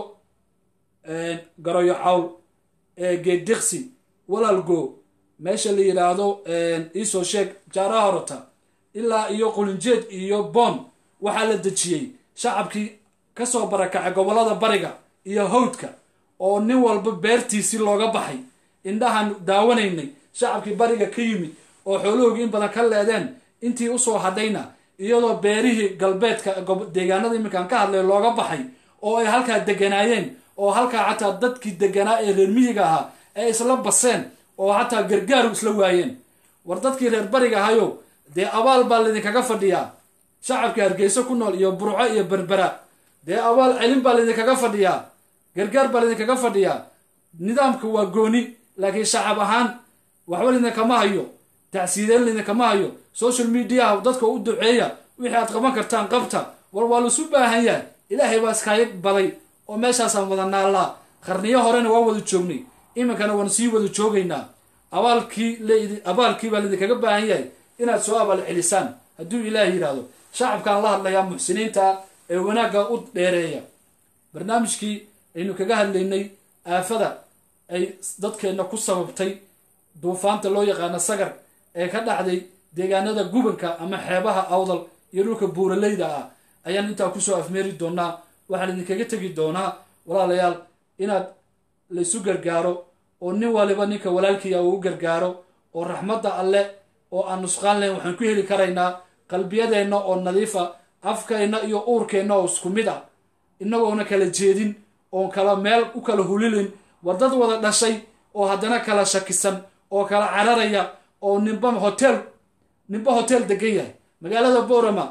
garoyo cawl geeddiqsi walaalgo meesha la yidhaahdo iisoo sheeg jaaraha horota ilaa iyo qulinjeed iyo boon waxaa la dejiyey shacabkii kasoo barakacay gobolada bariga iyo hawdka oo nin walba beertiisii looga baxay indhahaan daawanaynay shacabkii bariga ka yimid oo xoolahoogii in badan ka leedeen intii usoo hadhayna iyadoo beerihii galbeedka deegaanada iminkaan ka hadlay looga baxay oo ay halkaa deganaayeen oo halkaa xataa dadkii deganaa ee reer miyiga ahaa ay isla baseen oo xataa gargaaru isla waayeen war dadkii reer bariga ahayo dee abaal baa laydinkaga fadhiyaa shacabka hargeyso ku nool iyo burco iyo berbera dee abaal celin baa laydinkaga fadhiyaa gargaar baa laydinkaga fadhiyaa nidaamka waa gooni laakiin shacab ahaan waxba laydinkama hayo tacsiideen laydinkama hayo social mediaha dadka u duceeya wixii aad qaban kartaan qabta war waa laisu baahan yahay ilaahay baa iskaaga baday oo meeshaasaan wada naallaa qarniyo horena waa wada joognay iminkana waan sii wada joogaynaa abaalkii abaalkii baa laydinkaga baahan yahay inaad soo abaal celisaan hadduu ilaah yidhaahdo shacabkaan la hadlayaa muxsiniinta ee wanaagga u dheereeya barnaamijkii aynu kaga hadlaynay aafada ay dadkeenna ku sababtay duufaanta loo yaqaano sagar ee ka dhacday deegaanada gubanka ama xeebaha awdal iyo dhulka buuraleyda ah ayaan intaa kusoo afmeeri doonaa waxaan idinkaga tegi doonaa walaalayaal inaad laysu gargaaro oo nin waliba ninka walaalkiia uu u gargaaro oo raxmadda alle oo aan nusqaan lahayn waxaan ku heli karaynaa qalbiyadeenna oo nadiifa afkeenna iyo uurkeenna oo isku mid ah inagoona kala jeedin oon kala meel u kala hulilin war dad wada dhashay oo haddana kala shakisan oo kala cararaya oo ninba hotel ninba hotel degan yahay magaalada borama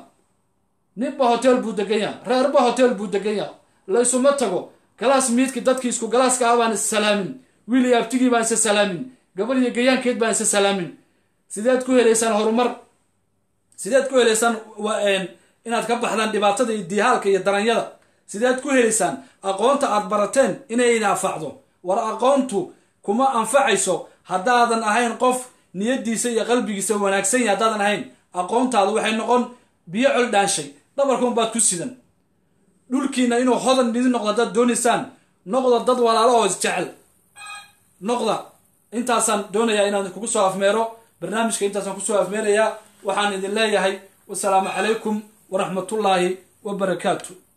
ninba hotel buu degan yahay reerba hotel buu degan yahay laysuma tago galaas miidki dadkii isku galaaska ah baan is salaamin wiil iyo abtigii baan isa salaamin gabar iyo gayaankeed baan isa salaamin sideed ku helaysaan horumar sideed ku helaysaan inaad ka baxdaan dhibaatada iyo diihaalka iyo daranyada sideed ku helaysaan aqoonta aad barateen inay idin anfacdo war aqoontu kuma anfacayso haddaadan ahayn qof niyadiisa iyo qalbigiisa wanaagsan yahay haddaadan ahayn aqoontaadu waxay noqon biyo col dhaanshay dhabarkuun baad ku sidan dhulkiina inuu hodan idin noqdo haddaad doonaysaan noqda dad walaalo oo isjecel noqda intaasaan doonayaa inaan kugu soo afmeero barnaamijka intaasaan kusoo afmeerayaa waxaan idin leeyahay wasalaamu calaykum waraxmatullaahi wabarakaatu